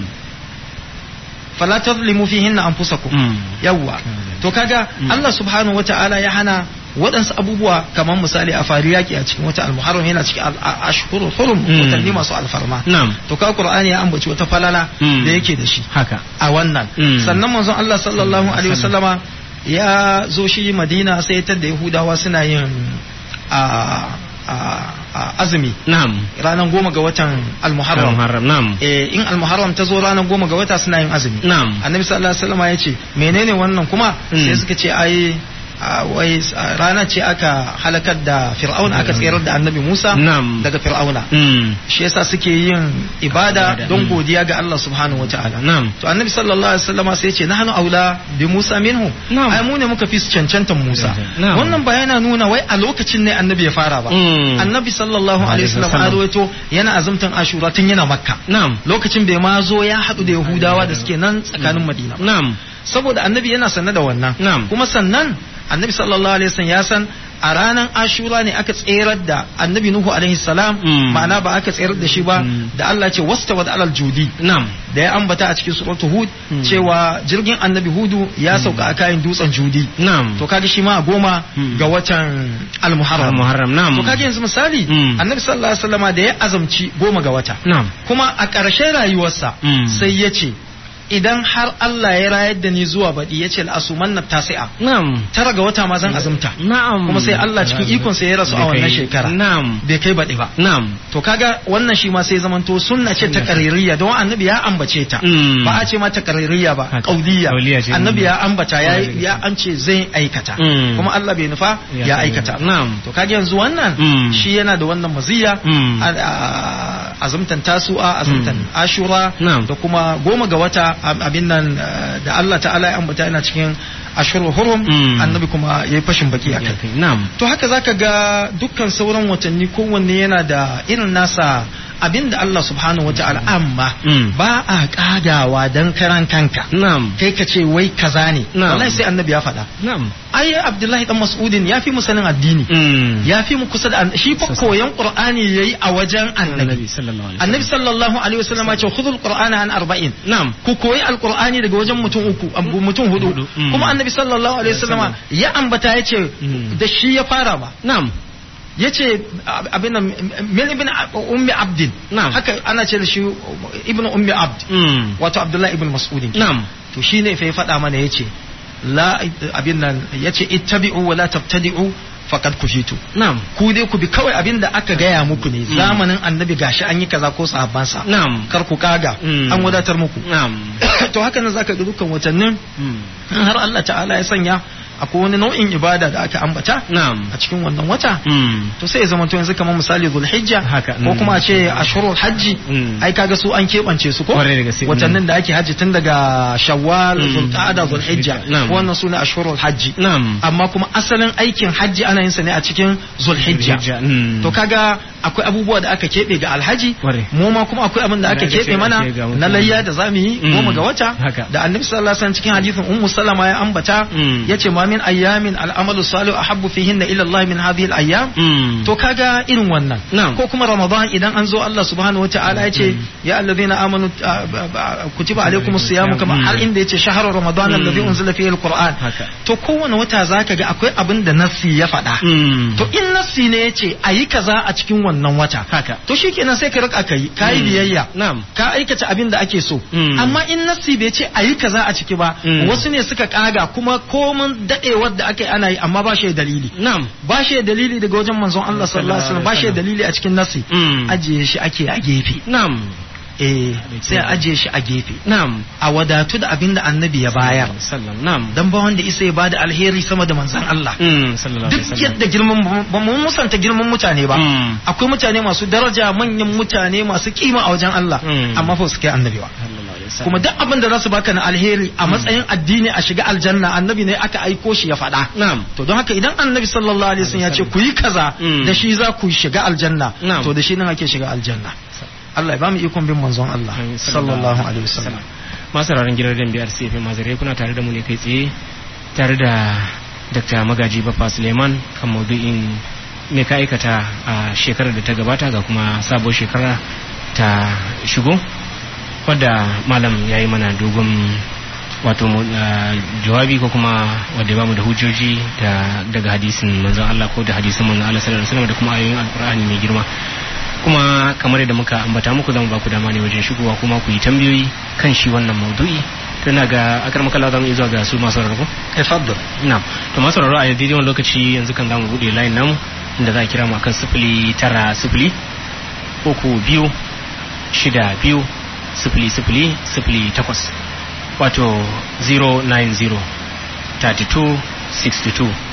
fala tadlimu fihinna anfusakum Mm. yawwa to kaga Mm. Allah subhanahu wata'ala ya hana waɗansu abubuwa kamar misali a fari yaki a cikin wata almuharram yana cikin al- a- ashhurul hurum Mm. watanni masu alfarma na'am to ka qur'ani ya ambaci wata falala Mm. da yake da shi haka a wannan Mm. sannan manzon Allah sallallahu alaihi wasallama ya zo shi Madina sai ta da Yahudawa suna yin a a- a- azumi na'am ranar goma ga watan almuharram muharram na'am eh in almuharram ta zo ranar goma ga wata suna yin azumi na'am annabi sallallahu alaihi wasallama ya ce menene wannan kuma Mm. sai suka ce ai a wai a rana ce aka halakar da fir'auna aka tsayar da annabi Musa Na'am. daga fir'auna Mm. shi yasa suke yin ibada Ibada, don mm. godiya ga Allah subhanahu wataala Na'am. to annabi sallallahu alaihi wasallama sai ya ce nahnu aula bi Musa minhu Na'am. ai mu ne muka fi su cancantan Musa Na'am. wannan ba yana nuna wai a lokacin ne annabi ya fara ba Mm. annabi sallallahu alaihi wasallam wasallam. a rawaito yana azumtan ashura tun yana makka Na'am. lokacin bai ma zo ya haɗu da yahudawa da suke nan tsakanin madina Na'am. saboda annabi yana sanne da wannan Na'am. kuma sannan annabi sallallahu alaihi wasallam ya san a ranar ashura ne aka tserar da annabi nuhu alaihi salam Mm. ma'ana ba aka tserar da shi ba Mm. da Allah ce wasta wa alal judi Na'am. da ya ambata a cikin suratul hud Mm. cewa jirgin annabi hudu ya sauka a kayan dutsen judi Na'am. to kaga shi ma a goma Mm. ga watan al-muharram Muharram na'am. to kaga yanzu misali Mm. annabi sallallahu alaihi wasallama da ya azamci goma ga wata Na'am. kuma a ƙarshen rayuwarsa Mm. sai ya ce idan har Allah ya rayar da ni zuwa baɗi ya ce al'asuman na tasi'a Na'am. tara ga wata ma zan azumta Na'am. kuma sai Allah cikin ikon sai ya rasu a wannan shekara Na'am. bai kai baɗi ba Na'am. to kaga wannan shi ma sai zamanto sunna ce ta kaririya don annabi ya ambace ta Mm. ba a ce ma ta kaririya ba Haka. kauliya Kauliya ce. annabi ya ambata ya Mm. ya an ce zai aikata Mm. kuma Allah bai nufa Ya ya kai. aikata Na'am. to kaga yanzu wannan Mm. shi yana da wannan maziya Mm. a- a- azumtan tasu'a azumtan Mm. ashura Na'am. da kuma goma ga wata ab- abin nan eh, da Allah ta'ala ya ambata yana cikin ashurul hurum Mm. annabi kuma yayi fashin baki akai Na'am. to haka zaka ga dukkan sauran watanni kowanne yana da irin nasa abin da Allah subhanahu wata'ala amma Mm. ba a kagawa dan karan kanka Na'am. kai ka ce wai kaza ne Na'am. wallahi sai annabi ya faɗa Na'am. ai Abdullahi dan Mas'udin ya fi mu sanin addini Mm. ya fi mu kusa da an- shi fa Sosai. koyan Qur'ani yayi a wajen annabi sallallahu alaihi annabi sallallahu alaihi wasallam ya ce khudhul qur'ana an arba'in Na'am. ku koyi alqur'ani daga wajen mutum uku abu- mutum hudu Hudu, mm. kuma annabi sallallahu alaihi wasallam ya ambata ya ce Mm. da shi ya fara ba Na'am. ya ce abin nan min ibn ummi abdin Na'am. haka ana ce da shi ibn ummi abd Mm. wato abdullahi ibn mas'udin Na'am. to shine fa ya faɗa mana yace la abin nan yace ittabi'u wa la tabtadi'u faqad kufitu Na'am. ku dai ku bi kawai abin da aka gaya muku ne zamanin annabi gashi an yi kaza ko sahabbansa Na'am. kar ku kaga Mm. an wadatar muku Na'am. to haka nan zaka ga dukkan watannin Mm. in har Allah ta'ala ya sanya akwai wani nau'in ibada da aka ambata Na'am. a cikin wannan wata Mm. to sai ya zama to yanzu kamar misali zulhijja Haka, ko mm. kuma a ce ashurul hajji Mm. ai kaga su an keɓance su ko Kwarai da gaske, watannin da ake hajji tun daga shawwal Mm. zulqa'ada zulhijja Na'am. wannan sune ashurul hajji Na'am. amma kuma asalin aikin hajji ana yin sa ne a cikin zulhijja Zulhijja, mm. to kaga akwai abubuwa da aka keɓe ga alhaji Kwarai. mu ma kuma akwai abin da aka Da aka keɓe ce mana ake ga mutum. na layya da zamu yi Mm. goma ga wata Haka. da annabi sallallahu alaihi wasallam cikin hadisin ummu salama ya ambata Mm. yace ma min ayyamin al'amalu salih ahabbu fihinna ila Allah min hadhihi al-ayyam Mm. to kaga irin wannan Na'am. ko kuma ramadan idan an zo Allah subhanahu wataala ya ce ya allazina amanu ah, ba- ba- kutiba alaikumus siyam kama Mm. har inda yace shahru ramadan Mm. alladhi unzila fihi alquran Haka. to kowane wata zaka ga akwai abin da nassi ya faɗa Mm. to in nassi ne yace ayi kaza a cikin wannan wata Haka. to shikenan sai ka rika kai kai Mm. biyayya Na'am. ka aikata abin da ake so Mm. amma in nassi bai ce ayi kaza a ciki ba Mm. wasu ne suka kaga kuma komun dadewar da ake ana yi amma ba shi da dalili Na'am. ba shi da dalili daga wajen manzon Allah sallallahu alaihi wasallam ba shi da dalili a cikin nasi Mm. ajiye shi ake a gefe Na'am. eh sai a ajiye shi a gefe Na'am. a wadatu da abin da annabi ya bayar Sallam. Na'am. dan ba wanda isa ya bada alheri sama da manzon Allah Mm. Sallallahu alaihi duk wasallam. yadda girman ba mu musanta girman mutane ba Mm. akwai mutane masu daraja manyan mutane masu kima a wajen Allah Mm. amma fa su kai annabi ba Sallallahu alaihi wasallam. kuma duk abin da za su baka na alheri a matsayin addini a shiga aljanna annabi ne aka aiko shi ya faɗa Na'am. to don haka idan annabi sallallahu alaihi wasallam ya ce ku yi kaza Mm. da shi za ku shiga aljanna Na'am. to da shi nan ake shiga aljanna Allah ya ba mu ikon bin manzon Allah Amin. sallallahu alaihi wasallam masu ranar gidan dan biyar sai mazare kuna tare da mu ne kai tsaye tare da Dr. Magaji Baffa Suleiman kan maudu'in me ka aikata a shekarar da ta gabata ga kuma sabuwar shekara ta shigo wadda malam ya yi mana dogon wato mu- ah, jawabi ko kuma wadda ya bamu da hujjoji da daga hadisin manzon Allah ko da hadisin manzon Allah sallallahu alaihi wasallam da kuma ayoyin alkur'ani mai girma kuma kamar yadda muka ambata muku zamu ba ku dama ne wajen shigowa kuma ku yi tambayoyi kan shi wannan maudu'i tana ga akar makalla zamu iya zuwa ga su masu rarrabu tafaddal na to masu rarrabu a daidai wani lokaci yanzu kan zamu bude line namu inda za a kira mu akan sifili tara sifili uku biyu shida biyu sifili sifili sifili takwas wato 090 32 62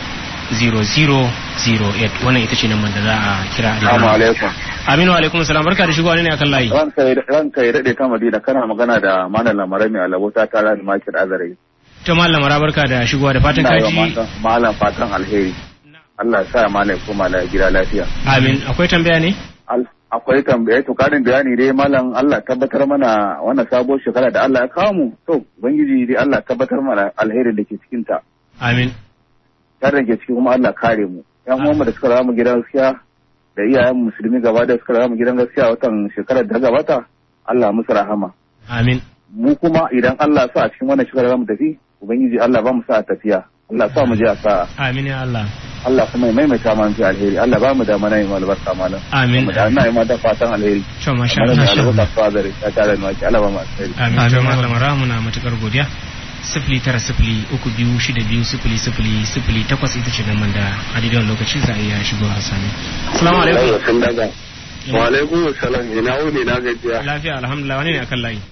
0008 wannan ita ce nan da za a kira a Assalamu alaikum. Aminu alaikum salam barka da shigowa ne akan layi Ranka ya daɗe ta Madina kana magana da Malam Lamarai mai alabo ta tara da Makir Azare. to mallam mara barka da shigowa da fatan Ina yi wa kaji matan- Malam fatan alheri. Allah ya sa Malam ya koma la- gida lafiya. amin akwai tambaya ne Al- Akwai tambaye to karin bayani dai Malam Allah tabbatar mana wannan sabuwar shekara da Allah ya kawo mu. To Ubangiji dai Allah tabbatar mana alherin da ke cikin ta. amin Sharrin ke ciki kuma Allah kare mu. Yan uwanmu da suka rawa mu gidan gaskiya da iyayen musulmi gaba da suka rawa mu gidan gaskiya watan shekarar da ta gabata Allah musu rahama. amin mu kuma idan Allah sa a cikin wannan shekara za mu tafi ubangiji Allah ba mu sa a tafiya Allah sa mu je a sa'a amin ya Allah Allah kuma ya maimaita mana fi alheri Allah ba mu da mana yin albarka malam amin mu da ina yi mata fatan alheri to masha malam Allah da albarka fadare ya tare da maki Allah ba mu alheri amin to mallam mara muna matukar godiya sifili tara sifili uku biyu shida biyu sifili sifili sifili takwas ita ce nan da a daidai wani lokaci za a iya shigo a sami assalamu alaikum sun daga wa alaikum salam ina wuni na gajiya lafiya alhamdulillah wani ne akan layi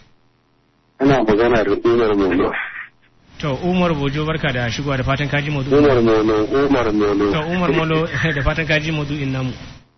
ana magana da umar mono to umar bojo barka da shigowa da fatan kaji maudu umar mono umar mono to umar molo da fatan kaji maudu'in namu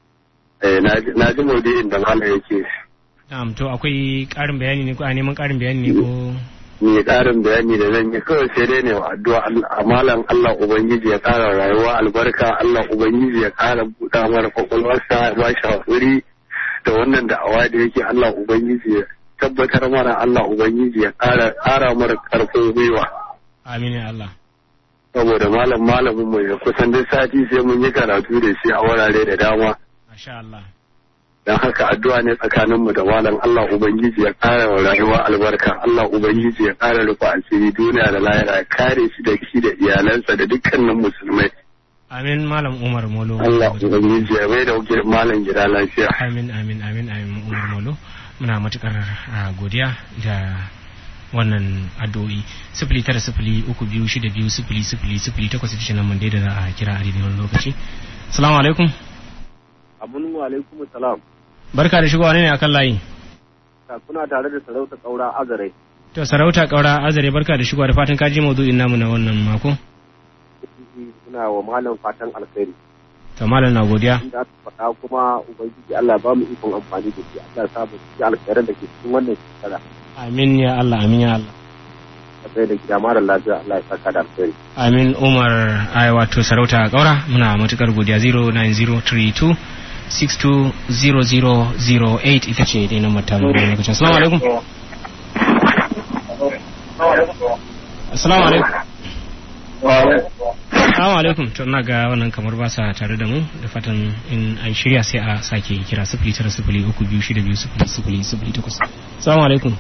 eh na ji- na ji maudu'in da malam yake na'am to akwai ƙarin bayani ne ko a neman ƙarin bayani ne ko ni karin bayani da zan yi kawai sai dai ne wa addu'a Allah- a malam Allah ubangiji ya kara rayuwa albarka Allah ubangiji ya kara buɗa mara kwakwalwarsa ya ba shi hakuri da wannan da'awa da yake Allah ubangiji ya tabbatar mana Allah ubangiji ya kara kara mara karfin gwiwa amin ya Allah saboda malam malamin mu ya kusan duk sati sai mun yi karatu da shi a wurare da dama masha Allah don haka addu'a ne tsakanin mu da malam Allah ubangiji ya kara wa rayuwa albarka Allah ubangiji ya kara rufe asiri duniya da lahira ya kare shi da shi da iyalansa da dukkanin musulmai amin malam umar molo Allah ubangiji ya mai da wuke malam gida lafiya amin amin amin amin umar molo muna matukar ah, godiya da wannan addu'o'i sifili tara sifili uku biyu shida biyu sifili sifili sifili takwas ita ce nan da za a kira a daidai wani lokaci salamu alaikum abun wa alaikum salam barka da shigowa ne akan layi kuna tare da sarauta kaura azare to sarauta kaura azare barka da shigowa da fatan kaji maudu'in namu na wannan mako suna wa malam fatan alkhairi to malam na godiya inda aka faɗa kuma ubangiji Allah ba mu ikon amfani da shi Allah ya sa mu ci alkhairan da ke cikin wannan shekara amin ya Allah amin ya Allah ka sai da gida mara lafiya Allah ya saka da alkhairi amin umar ai wato sarauta kaura muna matukar godiya 09032 620008 ita ce dai nan mata mu da lokacin assalamu alaikum assalamu alaikum assalamu alaikum to ina ga wannan kamar ba sa tare da mu da fatan in an shirya sai a sake kira sifili tara sifili uku biyu shida biyu sifili sifili sifili takwas assalamu alaikum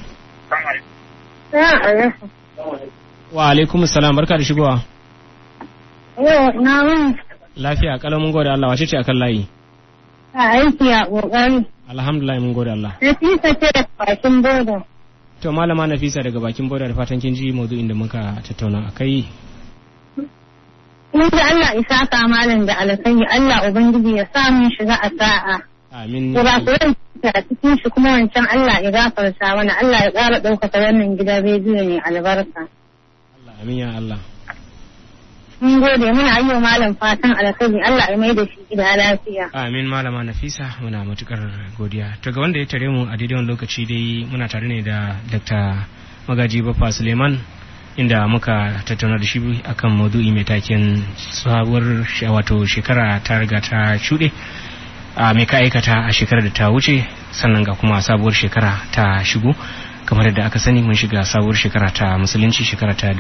wa alaikum assalam barka da shigowa Yau na wani lafiya kalau mun gode Allah wace ce akan layi a aiki a ƙoƙari. alhamdulillah mun gode Allah Nafisa ce da bakin boda. to malama Nafisa daga bakin boda da fatan kin ji maudu'in da muka tattauna akai Mun ji Allah isa ka malam da alkhairi Allah Ubangiji ya sa mun shiga a sa'a. amin Kurakuran a cikin shi kuma wancan Allah ya gafarta mana Allah ya ƙara ɗaukaka wannan gidan rediyo ne albarka. Allah amin ya Allah Mun gode muna yi wa malam fatan alkhairi Allah ya mai da shi gida lafiya. amin malama Nafisa muna matukar godiya to ga wanda ya tare mu a daidai wannan lokaci dai muna tare ne da Dr. Magaji Baffa Suleiman inda muka tattauna da shi akan maudu'i mai taken sabuwar she- wato shekara ta riga ta shuɗe a mai ka aikata a shekarar da ta wuce sannan ga kuma sabuwar shekara ta shigo kamar yadda aka sani mun shiga sabuwar shekara ta musulunci shekara ta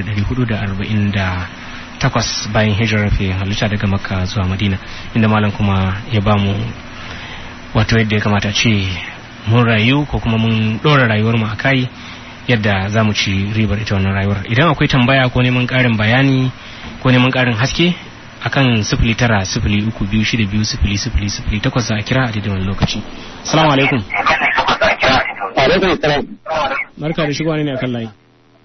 1448 bayan hijirar fi halitta daga makka zuwa madina inda malam kuma ya bamu wato yadda ya kamata ce mun rayu ko kuma mun ɗora rayuwar mu a kai yadda za mu ci ribar ita wannan rayuwar idan akwai tambaya ko neman ƙarin bayani ko neman ƙarin haske akan sifili tara sifili uku biyu shida biyu sifili sifili sifili takwas za a kira a daidai wani lokaci salamu alaikum alaikum salam barka da shigowa ne akan layi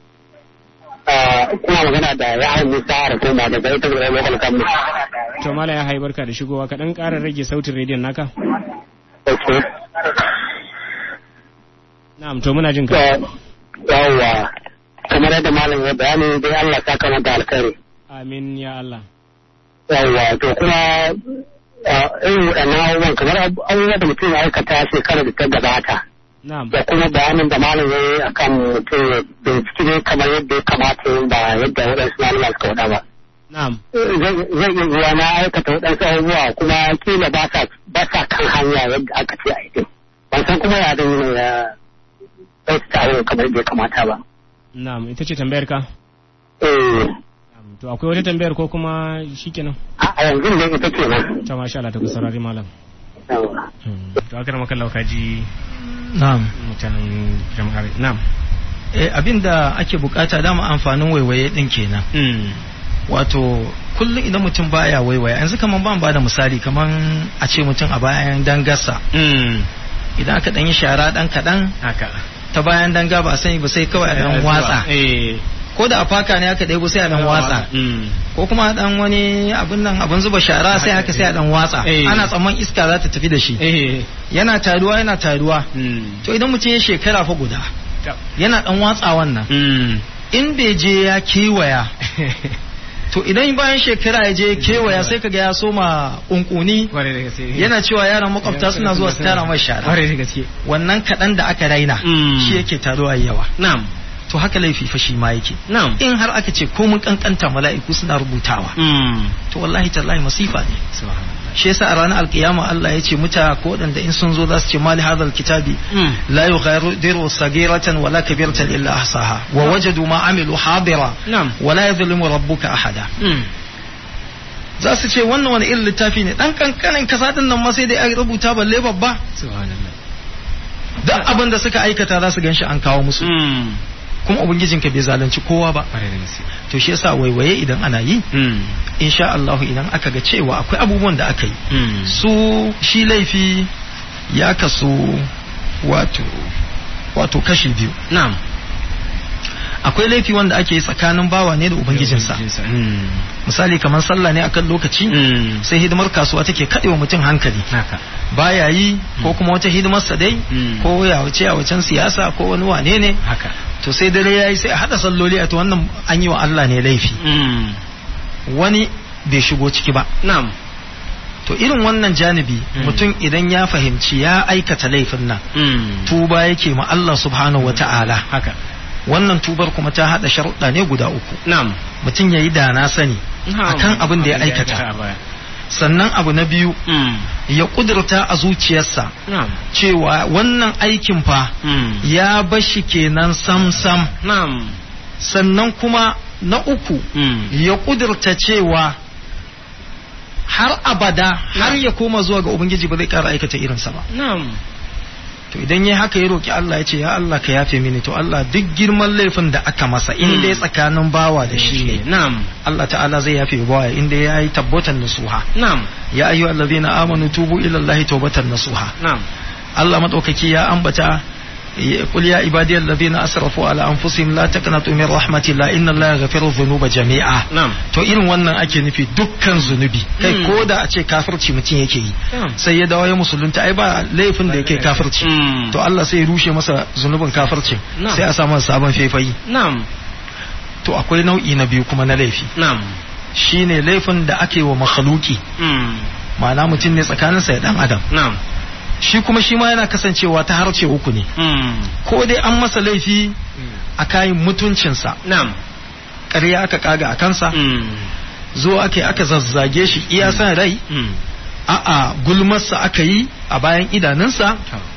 kuma magana da ya musa da kuma daga ita da local government to mala ya hai barka da shigowa ka dan ƙara rage sautin rediyon naka na'am to muna jin ka yawwa kamar yadda malam ya bayani dai Allah ta kamata alkhairi amin ya Allah Yawwa to kuma ah, irin waɗannan abubuwan kamar abu- abubuwan da mutum ya aikata shekarar da ta gabata. na'am Da kuma bayanin da malam ya yi akan mutum ya bincike ne kamar yadda ya kamata yin ba yadda waɗansu malama suka faɗa ba. na'am Zai zai iya zuwa na aikata waɗansu abubuwa kuma kila ba sa ba sa kan hanya yadda aka ce a yi. Ban san kuma ya zan yi ne ya ɗauki abubuwan kamar yadda ya kamata ba. na'am ita ce tambayar ka Eh, Na'am, to akwai wata tambayar ko kuma shikenan a a yanzu da ita ce nan. ta masha Allah ta kusarari malam Yawwa. Hmm, to aka maka lauka ji na'am mutanen jama'ar na'am eh abinda ake bukata dama amfanin waiwaye din kenan Hmm, wato kullum idan mutum baya waiwaye yanzu kaman ban bada misali kaman a ce mutum a bayan dangasa hmm, idan aka dan yi shara dan kadan haka ta bayan danga ba a sani ba sai kawai a dan watsa eh ko da a faka ne aka ɗebo sai a dan watsa Hmm, ko kuma dan wani abin nan abin zuba shara sai haka sai a dan watsa Eh. ana tsamman iska za ta tafi da shi eh yana taruwa yana taruwa hmm, to idan mutum ya shekara fa guda ta- yana dan watsa wannan hmm, in bai je ya kewaya to idan bayan shekara ya je ya kewaya sai kaga ya soma kunkuni kwarai da gaske yana cewa yaran makwabta suna zuwa su tara mai shara kwarai da gaske wannan kaɗan da aka raina Mm. shi yake taruwa yawa na'am to haka laifi fa shi ma yake na'am in har aka ce ko mun kankanta mala'iku suna rubutawa Hmm, to wallahi tallahi masifa ne subhanallah shi yasa a ranar alkiyama Allah ya ce muta ko waɗanda in sun zo za su ce mali hadal kitabi Hmm, la yughadiru sagiratan wala kabiratan illa ahsaha wa wajadu ma amilu hadira na'am wala yadhlimu rabbuka ahada Hmm, za su ce wannan wani irin littafi ne dan kankanin kasa din nan ma sai dai a rubuta balle babba subhanallah duk abin da suka aikata za su ganshi an kawo musu Hmm, kuma ubangijinka bai zalunci kowa ba kwarai da gaske to shi yasa waiwaye idan ana yi Hmm, insha Allah idan aka ga cewa akwai abubuwan da aka yi hmm, su shi laifi ya kasu wato wato kashi biyu na'am akwai laifi wanda ake yi tsakanin bawa ne da ubangijinsa Hmm, misali kamar sallah ne akan lokaci hmm, sai hidimar kasuwa take kaɗewa mutum hankali haka baya yi ko kuma wata hidimarsa dai Mm. ko ya wuce a wacan siyasa ko wani wane ne haka to sai dare yayi sai a hada salloli a to wannan an yi wa Allah ne laifi Hmm, wani bai shigo ciki ba na'am to irin wannan janibi Mm. mutum idan ya fahimci ya aikata laifin nan Hmm, tuba yake ma Allah subhanahu wata'ala haka wannan tubar kuma ta hada sharuɗa ne guda uku na'am mutum ya yi da na sani Na'am. akan abin da ya a aikata baya. sannan abu na biyu Hmm, ya kudurta a zuciyarsa na'am cewa wannan aikin fa Hmm, ya bashi kenan sam-sam na'am sannan kuma na uku Hmm, ya kudurta cewa har abada har ya koma zuwa ga ubangiji ba zai kara aikata irinsa ba na'am to idan ya haka ya roki Allah ya ce ya Allah ka yafe mini to Allah duk girman laifin da aka masa in Mm. dai tsakanin bawa da shi ne na'am Allah ta'ala zai yafe bawa inda ya yi tabbatan nasuha na'am ya ayyuhal ladina amanu tubu ila Allah tawbatan nasuha na'am Allah madaukaki ya ambata قل يا عبادي الذين اسرفوا على انفسهم لا تقنطوا من رحمه الله ان الله يغفر الذنوب جميعا na'am to irin wannan ake nufi dukkan zunubi kai Mm. ko da a ce kafirci mutum yake yi na'am sai ya dawo ya musulunta ai ba laifin da yake kafirci Hmm, to Allah sai ya rushe masa zunubin kafircin Na'am. sai a sa masa sabon faifayi na'am to akwai nau'i na biyu kuma na laifi na'am shine laifin da ake wa makhluki Hmm, ma'ana mutum ne tsakaninsa da dan adam na'am shi kuma shi ma yana kasancewa ta harce uku ne Hmm, ko dai an masa laifi a kayan mutuncinsa na'am ƙarya aka kaga a kansa Hmm, zo aka aka zazzage shi iya san rai hmm, a'a gulmarsa aka yi a bayan idanunsa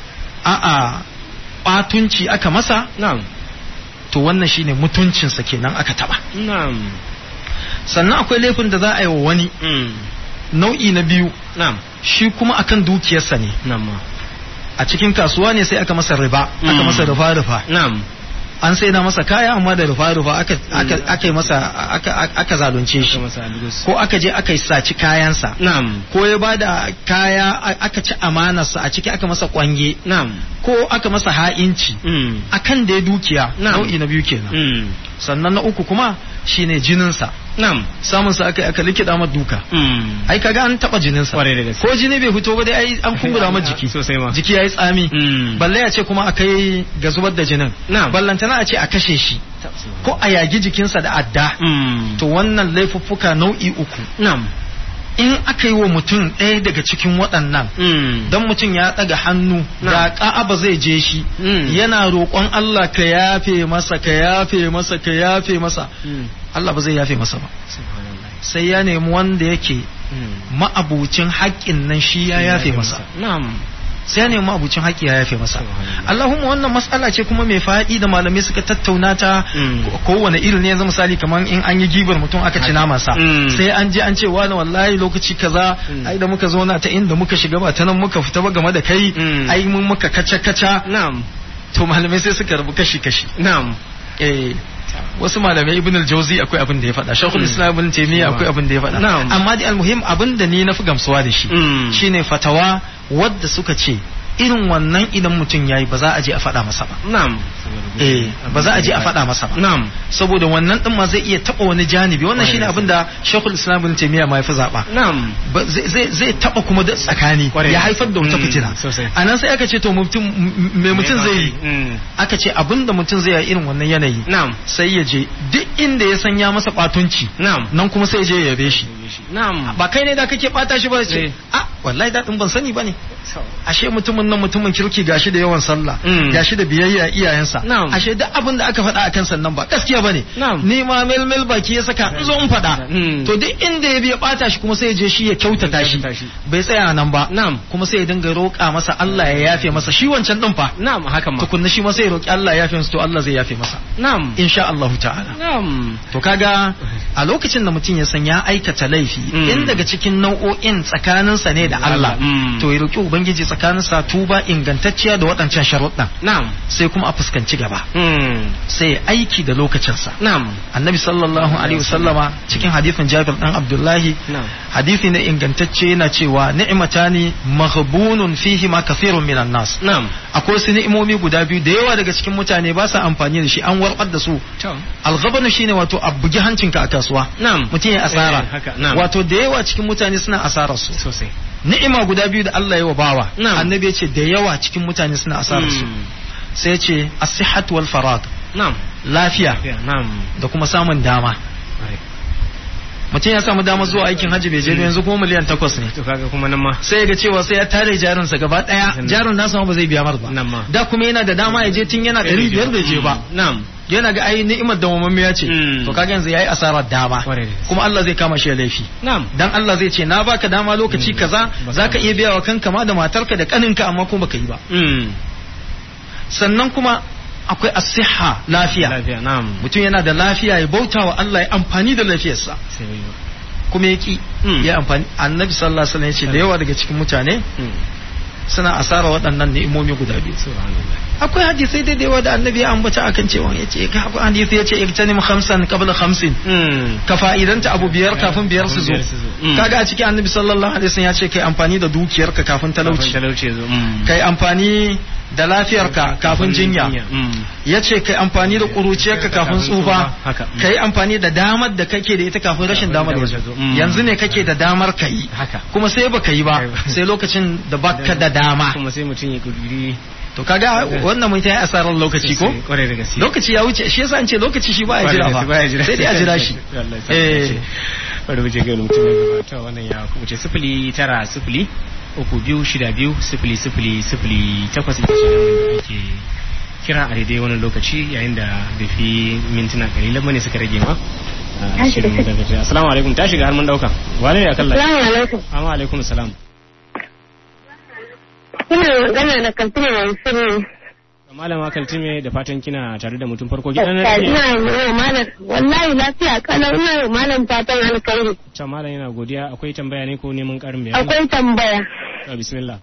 a'a ɓatunci aka masa na'am to wannan shine mutuncinsa kenan aka taba na'am sannan akwai laifin da za a yi wa wani Hmm, nau'i na biyu na'am shi kuma akan dukiyarsa ne na'am ma. a cikin kasuwa ne sai aka masa riba aka Mm. masa rufa rufa na'am an sai na masa kaya amma da rufa rufa aka aka aka yi masa aka aka zalunce shi Aka masa algus. ko aka je aka yi saci kayansa na'am ko ya bada kaya a- aka ci amanarsa a ciki aka masa kwange na'am ko aka masa ha'inci Hmm, akan da ya dukiya Na'am. nau'i na biyu kenan hmm, sannan na uku kuma shine jininsa na'am samun sa aka aka likida masa duka Hmm, ai kaga an taba jininsa Kwarai da gaske. ko jini bai fito ba dai ai an kumbura masa jiki Sosai ma. jiki yayi tsami Hmm, balle ya ce kuma a kai ga zubar da jinin Na'am. ballantana a ce a kashe shi ko a yagi jikinsa da adda Hmm, to wannan laifuffuka nau'i uku na'am in aka yi wa mutum ɗaya daga cikin waɗannan Mm. dan mutum ya ɗaga hannu da ka'aba zai je shi Mm. yana roƙon Allah ka yafe masa ka yafe masa ka yafe masa Mm. Allah ba zai yafe masa ba Subhanallah. sai ya nemi wanda yake Mm. ma'abucin haƙƙin nan shi ya yafe masa Na'am. sai ya nemi ma'abucin haƙƙi ya yafe masa Subhanallah. Allahumma wannan matsala ce kuma mai faɗi da malamai suka tattauna ta Mm. ko- kowane irin ne yanzu misali kamar in an yi gibar mutum aka ci namansa Mm. sai an je an ce wani wallahi lokaci kaza Mm. ai da muka zauna ta inda muka shiga ba ta nan muka fita ba game da kai Mm. ai mun muka kaca kaca Na'am. to malamai sai suka rabu kashi kashi Na'am. eh wasu malamai ibn al-jawzi akwai abin da ya faɗa shaykhul Mm. islam ibn taymiya akwai abin da ya faɗa Na'am. amma dai almuhim abin da ni na fi gamsuwa da shi Mm. shine fatawa wadda suka ce irin wannan idan mutum yayi ba za a je a faɗa masa ba Na'am. eh ba za a je a faɗa masa ba Na'am. saboda wannan din ma zai iya taɓa wani janibi wannan shine abin da shaykhul islam ibn taymiya ma ya fi zaɓa Na'am. ba- zai- zai zai taba kuma da tsakani Kwarai. ya haifar da wata Mm, fitina sosai. a nan sai aka ce to mutum me mutum zai yi Mm. aka ce abinda mutum zai yi irin wannan yanayi Na'am. sai ya je duk inda ya san ya masa batunci Na'am. nan kuma sai ya je ya yabe shi Na'am. ba kai ne da kake bata shi ba Eh. ce a wallahi daɗin ban sani bane ashe mutumin nan mutumin kirki gashi da yawan sallah Mm. gashi da biyayya iyayensa Na'am. ashe duk abin da aka faɗa akan sannan ba gaskiya bane Na'am. ni ma mel mel baki ya saka in zo in faɗa Mm. to duk inda ya biya bata shi kuma sai ya je shi ya kyautata shi kyautata shi. bai tsaya nan ba Na'am. kuma sai ya dinga roƙa masa Allah ya yafe masa shi wancan din fa Na'am haka ma. tukunna shi ma sai ya roƙi Allah ya yafe masa to Allah zai yafe masa Na'am. insha Allah ta'ala Na'am. to kaga a lokacin da mutum ya san ya aikata laifi Mm. in daga cikin nau'o'in tsakaninsa ne da Allah Mm. to ya roki ubangiji tsakaninsa tuba ingantacciya da waɗancan sharuɗan Na'am. sai kuma a fuskanci gaba Mm. sai ya aiki da lokacinsa Na'am. annabi sallallahu alaihi wasallama cikin hadithin jabir dan abdullahi Na'am. hadithi na ingantacce yana cewa ni'matani maghbunun fihi ma kathirun minan nas Na'am. akwai wasu ni'imomi guda biyu da yawa daga cikin mutane ba sa amfani da shi an warbar da su To. alghabanu shine wato a bugi hancinka a kasuwa Na'am. mutum ya asara Eh, haka, na'am. wato da yawa cikin mutane suna asarar su Sosai. ni'ima guda biyu da Allah ya wa bawa Na'am. annabi ya ce da yawa cikin mutane suna asarar su Mm. sai ya ce as-sihhat wal farag Na'am. lafiya Yeah, Na'am. da kuma samun dama Kwarai. mutum ya samu dama zuwa aikin hajji bai je ba yanzu kuma miliyan takwas ne To kaga kuma nan ma. sai ya ga cewa sai ya tare jarinsa gaba daya Sannan. jarin nasa ma ba zai biya mar ba Nan ma. da kuma yana da dama ya je tun yana ɗari biyar bai je ba Na'am. yana ga ai ni'imar da mamammiya ce Mm. to kaga yanzu yayi asarar dama Kwarai da gaske. kuma Allah zai kama shi da laifi Na'am. dan Allah zai ce na baka dama lokaci kaza Baka- zaka iya biya wa kanka ma da matarka da kaninka amma kuma baka yi ba Mm. sannan kuma akwai as-sihha lafiya Lafiya. Na'am. mutum yana da lafiya ya bauta wa Allah ya amfani da lafiyarsa Sai bai ba. kuma ya ki Mm. ya amfani annabi sallallahu alaihi wasallam ya ce da yawa daga cikin mutane Mm. suna asara waɗannan ni'imomi guda biyu Subhanallah. akwai hadisai da yawa da annabi ya ambata akan cewa ya ce akwai hadisi ya ce iktanim khamsan qabla khamsin Mm. ka fa'idanta abu biyar kafin biyar su zo Kafin biyar su zo. Mm. kaga a cikin annabi sallallahu alaihi wasallam ya ce kai amfani da dukiyarka kafin Kafin talauci talauci ya zo. Mm. kai amfani da lafiyarka kafin jinya Mm. ya ce kai amfani da ƙuruciyarka kafin tsufa Haka. kai amfani da damar da kake da ita kafin rashin Kafin damar damar ya ya zo zo. Mm. yanzu ne kake da damar ka yi Haka. kuma sai baka yi ba Kai ba. sai lokacin da baka da dama Kuma sai mutum ya kudiri. to kaga wannan mun yi asarar lokaci ko Kwarai da gaske. lokaci ya wuce shi yasa an ce lokaci shi ba ya Kwarai jira da gaske, baya ba jira. sai dai a jira shi Allah ya sa eh dace. bari mu je ga wani mutum ya gabata wannan ya kuce sifili tara sifili uku biyu shida biyu sifili sifili sifili takwas ita ce nan da ake kira a daidai wani lokaci yayin da bai fi mintuna kalilan bane suka rage ma a Tashi da shirin mu daga jiya. assalamu alaikum ta shiga har mun dauka wane ne akan layi Assalamu alaikum. amma alaikum salam Ina magana da Kaltuna Mansur. malama kaltime da fatan kina tare da mutum farko gidan Ina nan yi malam wallahi lafiya kalau ina yi malam fatan alkhairi. can malam yana godiya akwai tambaya ne ko neman karin bayani Akwai tambaya. Ah, bismillah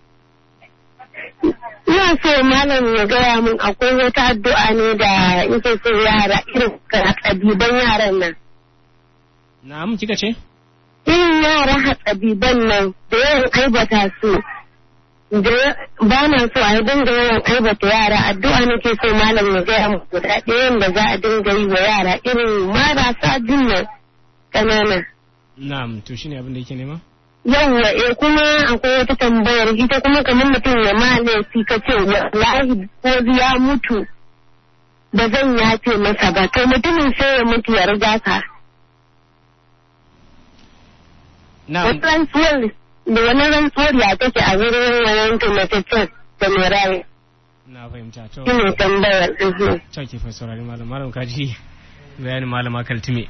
Ina so malam ya gaya min akwai wata addu'a ne da yake so yara irin hatsabiban yaran nan. na'am kika ce Irin yara hatsabiban nan da yawan aibata su. Da ba na so a dinga yawan aibata yara addu'a nake so malam ya gaya min guda ɗayan da za a dinga yi wa yara irin marasa dinnan ƙanana. na'am to shine abin da yake nema yawwa eh kuma akwai wata tambayar ita kuma kamar mutum ya ma laifi ka ce wallahi ko ya mutu ba zan yafe masa ba to mutumin sai ya mutu ya riga ka na'am Wani rantsuwar da wani rantsuwar ya take a wurin wannan tumataccen da mai raye. na fahimta to Shi ne tambayar. mhm. to ki fa saurari malam malam kaji bayanin malama kaltume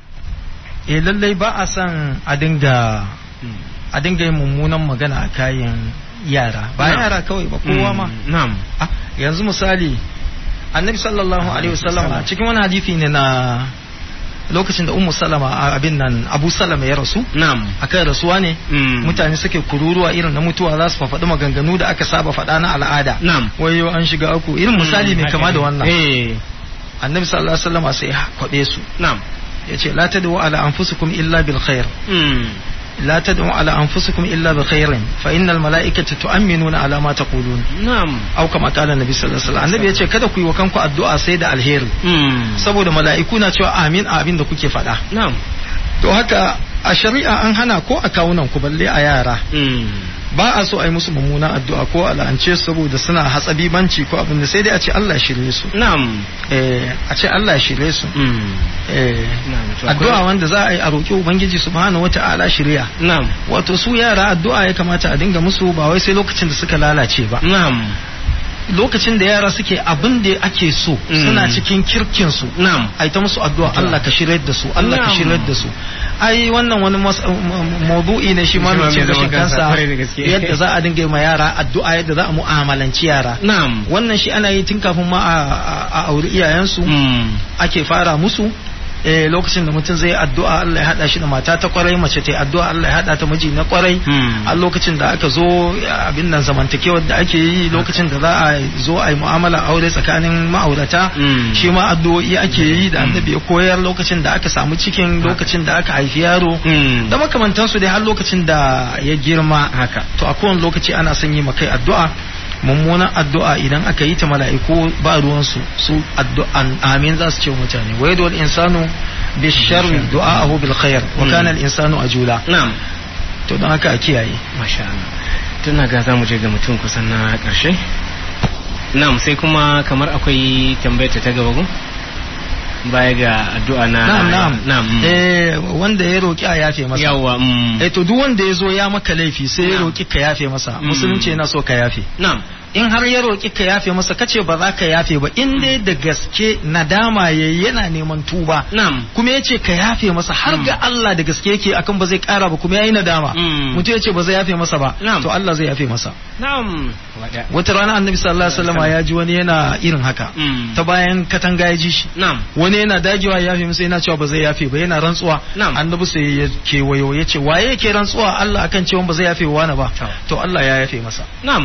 eh lallai ba a son a dinga Mm. a dinga yin mummunan magana a kayan yara ba Na'am. yara kawai ba kowa ma Mm, na'am Ah, yanzu misali annabi sallallahu alaihi wasallam a cikin wani hadisi ne na lokacin da ummu salama a abin nan abu salama ya rasu na'am akan rasuwa ne Mm. mutane suke kururuwa irin na mutuwa za su faɗi maganganu da aka saba faɗa na al'ada na'am wayo an shiga aku irin misali mai haka kama da ne. wannan eh annabi sallallahu alaihi wasallam sai ya kwabe su na'am yace la tad'u ala anfusikum illa bil khair Mm. لا تدعوا على أنفسكم إلا بخير فإن الملائكة تؤمنون على ما تقولون na'am أو كما قال النبي صلى الله عليه وسلم النبي yace kada ku yi wa kanku addu'a sai da alheri Mm. saboda mala'iku na cewa amin a abin da kuke faɗa na'am to haka a shari'a an hana ko a kawunan ku balle a yara Mm. ba a so a yi musu mummuna addu'a ko a la'ance su saboda suna hatsabibanci ko abin da sai dai a ce Allah ya shirye su na'am eh a ce Allah ya shirye su Mm. eh na'am to akwai- addu'a wanda za a yi a roƙi ubangiji subhanahu wata'ala shirya na'am wato su yara addu'a ya kamata a dinga musu ba wai sai lokacin da suka lalace ba na'am lokacin da yara suke abin da ake so Mm. suna cikin kirkin su na'am ai ta musu addu'a Allah ka shiryar da su Allah ka Na'am. shiryar da su ai wannan wani mas- m- m- maudu'i ne shi ma Shi ma mai cin mai zaman gashin kansa, kansa kwarai da gaske. yadda za a dinga yi ma yara addu'a yadda za a mu'amalanci yara na'am wannan shi ana yi tun kafin ma a- a a auri iyayensu Mm. ake fara musu eh, lokacin da mutum zai yi addu'a Allah ya hada shi da mata ta kwarai mace ta yi addu'a Allah ya hada ta miji na kwarai Mm. a lokacin da aka zo abin nan zamantakewar da ake yi lokacin da za a zo a yi mu'amala aure tsakanin ma'aurata Mm. shi ma addu'o'i ake yi da annabi ya koyar lokacin da aka samu cikin lokacin da aka haifi yaro Mm. da makamantansu dai har lokacin da ya girma haka to a kowane lokaci ana son yi makai addu'a mummunan addu'a idan aka yi ta mala'iku ba ruwansu su addu'an amin za su ce wa mutane wa yadda insanu bi sharri du'a'ahu bil khair wa Mm. kana al insanu ajula na'am to don haka a kiyaye masha Allah tuna ga za mu je ga mutum kusan na ƙarshe na'am sai kuma kamar akwai tambayar ta ta gaba ko baya ga addu'a na na'am na'am na'am mm. eh wanda ya roki a yafe masa yawa mm. eh to duk wanda ya zo ya maka laifi sai ya Na'am. roki ka yafe masa Mm. musulunci yana so ka yafe na'am in har ya roki ka yafe masa kace ba za ka yafe ba in dai da gaske nadama yayi yana neman tuba na'am kuma yace ka yafe masa har Mm. ga Allah da gaske yake akan ba zai kara ba kuma yayi nadama Mm. mutum yace ba zai yafe masa ba Na'am. to Allah zai yafe masa na'am wada wata rana annabi sallallahu alaihi wasallam ya ji wani yana irin haka Mm. ta bayan katanga ya ji shi na'am wani yana dagewa ya yafe masa yana cewa ba zai yafe ba yana rantsuwa Na'am. annabi sai ya kewayo ya ce waye yake rantsuwa Allah akan cewa ba zai yafe wa wani ba To. to Allah ya yafe masa na'am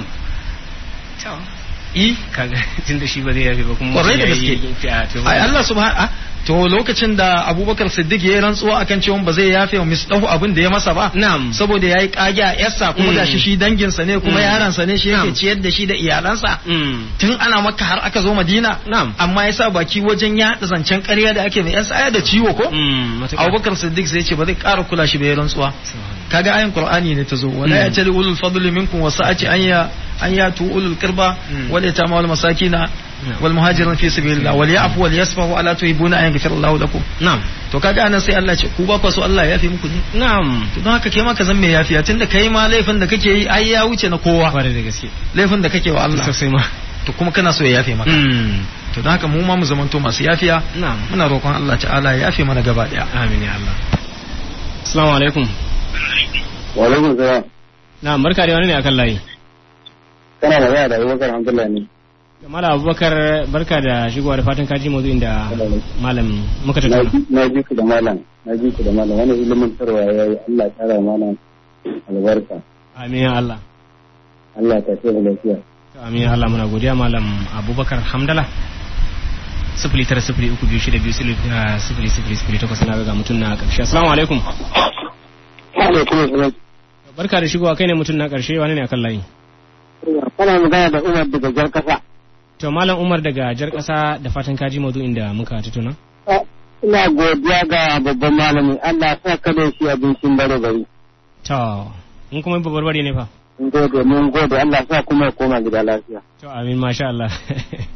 i kaga tunda shi ba zai yafe ba kuma Kwarai da ya gaske. yi fi'a, to ai Allah subhanahu to lokacin da Abubakar Siddiq ya yi rantsuwa akan cewa ba zai yafe wa misdahu abin da ya masa ba na'am saboda yayi kage a yarsa kuma Mm. gashi shi danginsa ne kuma Mm. yaransa ne shi yake Na'am. ciyar da shi da iyalansa mm. tun ana maka har aka zo Madina na'am amma yasa baki wajen yaɗa zancen ƙarya da ake mai yarsa aya da ciwo ko mm. matuƙa. Abubakar Siddiq sai ya ce ba zai ƙara kula shi ba ya rantsuwa Subhanallah. kaga ayin Qur'ani ne ta zo wala Mm. ya tali ulul fadli minkum wa sa'ati an ya an ya tu ulul qurba Mm. wal yatama wal masakina Yeah. wal muhajirin fi sabilillah wal ya'fu wal yasfahu ala tuhibuna an yaghfira Allahu lakum na'am to kaga anan sai Allah ya ce ku ba ku so Allah ya yafi muku ne na'am to don haka kai ma ka zan mai yafiya tunda kai ma laifin da kake yi ai ya wuce na kowa kwarai da gaske laifin da kake wa Allah sosai ma to kuma kana so ya yafe maka mm. to don haka mu ma mu zamanto masu yafiya na'am muna roƙon Allah ta'ala ya yafe mana gaba daya amin ya Allah assalamu alaikum wa alaikum salam na'am barka da wani ne akan layi kana magana da Abubakar Abdullahi ne Malam Abubakar barka da shigowa da fatan kaji maudu'in da malam muka na tattauna. ji- na ji ku da malam na ji ku da malam wani ilimin tarwa ya yi Allah ya kara mana albarka Amin ya Allah. Allah ta ce da lafiya To, Amin ya Allah muna godiya malam Abubakar Hamdala. Sifili tara sifili uku biyu shida biyu sifili ah, sifili sifili sifili takwas na ga mutum na ƙarshe. Assalamu alaikum. alaikum assalam Barka da shigowa kai ne mutum na ƙarshe wani ne akan layi. kana magana da Umar daga jar kasa To malam Umar daga jar ƙasa da fatan kaji maudu'in da muka tattauna. ina godiya ga babban malami Allah ya sa ka da shi abincin bare bari To in kuma babbar bari ne fa. mun gode mun gode Allah ya sa kuma ya koma gida lafiya To amin masha Allah.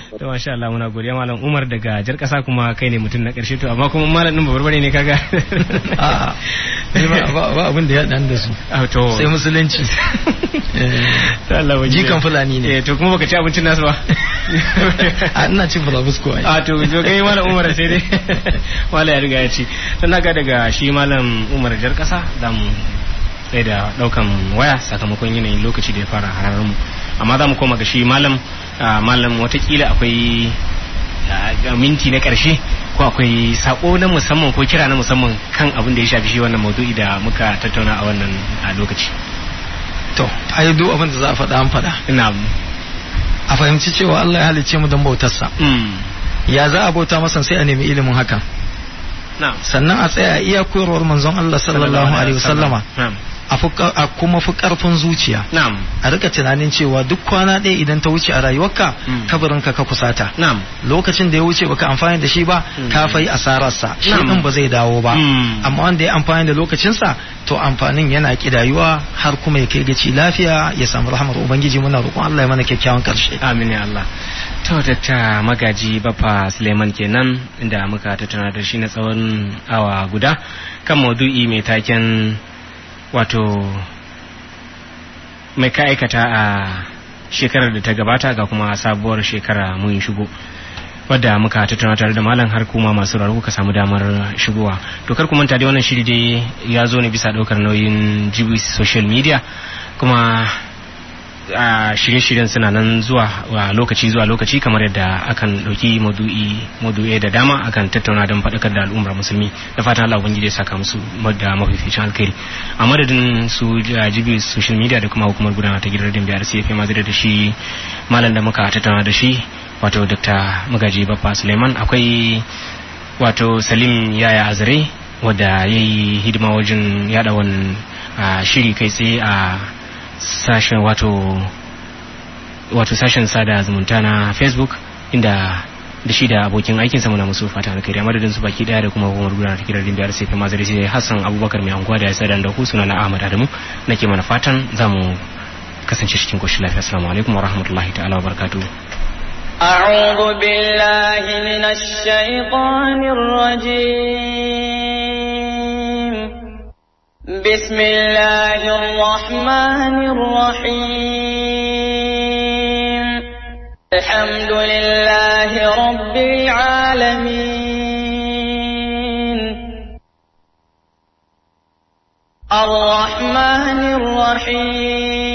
to masha Allah muna godiya malam Umar daga jar kasa kuma kai ne mutum na karshe to amma kuma malam din babarbare ne kaga A'a, ni ba ba- ba abin da ya dan da su Ah, to sai musulunci To Allah wajen jikan fulani ne eh to kuma baka ci abincin nasu ba a ina cin fulabusko ai a to jo kai malam Umar sai dai malam ya riga ya ci dan naga daga shi malam Umar jar kasa da mu sai da daukan waya sakamakon yanayin lokaci da ya fara hararar mu amma za mu koma ga shi malam ah, malam watakila akwai ah, minti na karshe ko akwai sako na musamman ko kira na musamman kan abin da ya shafi shi wannan maudu'i da muka tattauna a wannan ah, lokaci to ai duk abin da za a faɗa an faɗa ina a fahimci cewa Allah ya halicce mu don bautarsa mm, ya za a bauta masa sai a nemi ilimin hakan na'am sannan a tsaya iya koyarwar manzon Allah sallallahu alaihi wasallama na'am a fi- a kuma fi karfin zuciya na'am a rika tunanin cewa duk kwana ɗaya idan ta wuce a rayuwarka Mm. kabarinka ka kusata na'am lokacin da ya wuce baka amfani da shi ba Mm. ka fai asararsa shi Na'am. din ba zai dawo ba Mm. amma wanda ya amfani da lokacinsa to amfanin yana kidayuwa har kuma ya kai gaci lafiya ya samu rahmar ubangiji muna roƙon Allah ya mana kyakkyawan karshe amin ya Allah to ta magaji baffa Suleiman kenan inda muka tattauna da shi na tsawon awa guda kan maudu'i mai taken wato mai ka aikata a shekarar da ta gabata ga kuma sabuwar shekara mun shigo wadda muka tattauna tare da malam har kuma masu raro kuka samu damar shigowa to kar ku manta dai wannan shiri dai ya zo ne bisa daukar nauyin jibis social media kuma a shirye-shiryen suna nan zuwa a lokaci zuwa lokaci kamar yadda akan ɗauki madu'i madu'i da dama akan tattauna don faɗakar da al'ummar musulmi da fatan Allah ubangiji ya saka musu da mafificin alkhairi a madadin su jibi social media da kuma hukumar gudanar ta gidan biyar sai fi mazira da shi malam da muka tattauna da shi wato dr magaji baffa suleiman akwai wato salim yaya azare wadda ya yi hidima wajen yada wani shiri kai tsaye a sashen wato wato sashen sada zumunta na facebook inda da shi da abokin aikin sa muna musu fata na kariya madadin su baki daya da kuma hukumar gudanar da kiran biyar sai kuma zare sai hassan abubakar mai anguwa da ya sada da ku suna na ahmad adamu nake mana fatan za mu kasance cikin koshin lafiya assalamu alaikum wa rahmatullahi ta'ala wa barakatuh أعوذ بالله من الشيطان الرجيم بسم الله الرحمن الرحيم الحمد لله رب العالمين الرحمن الرحيم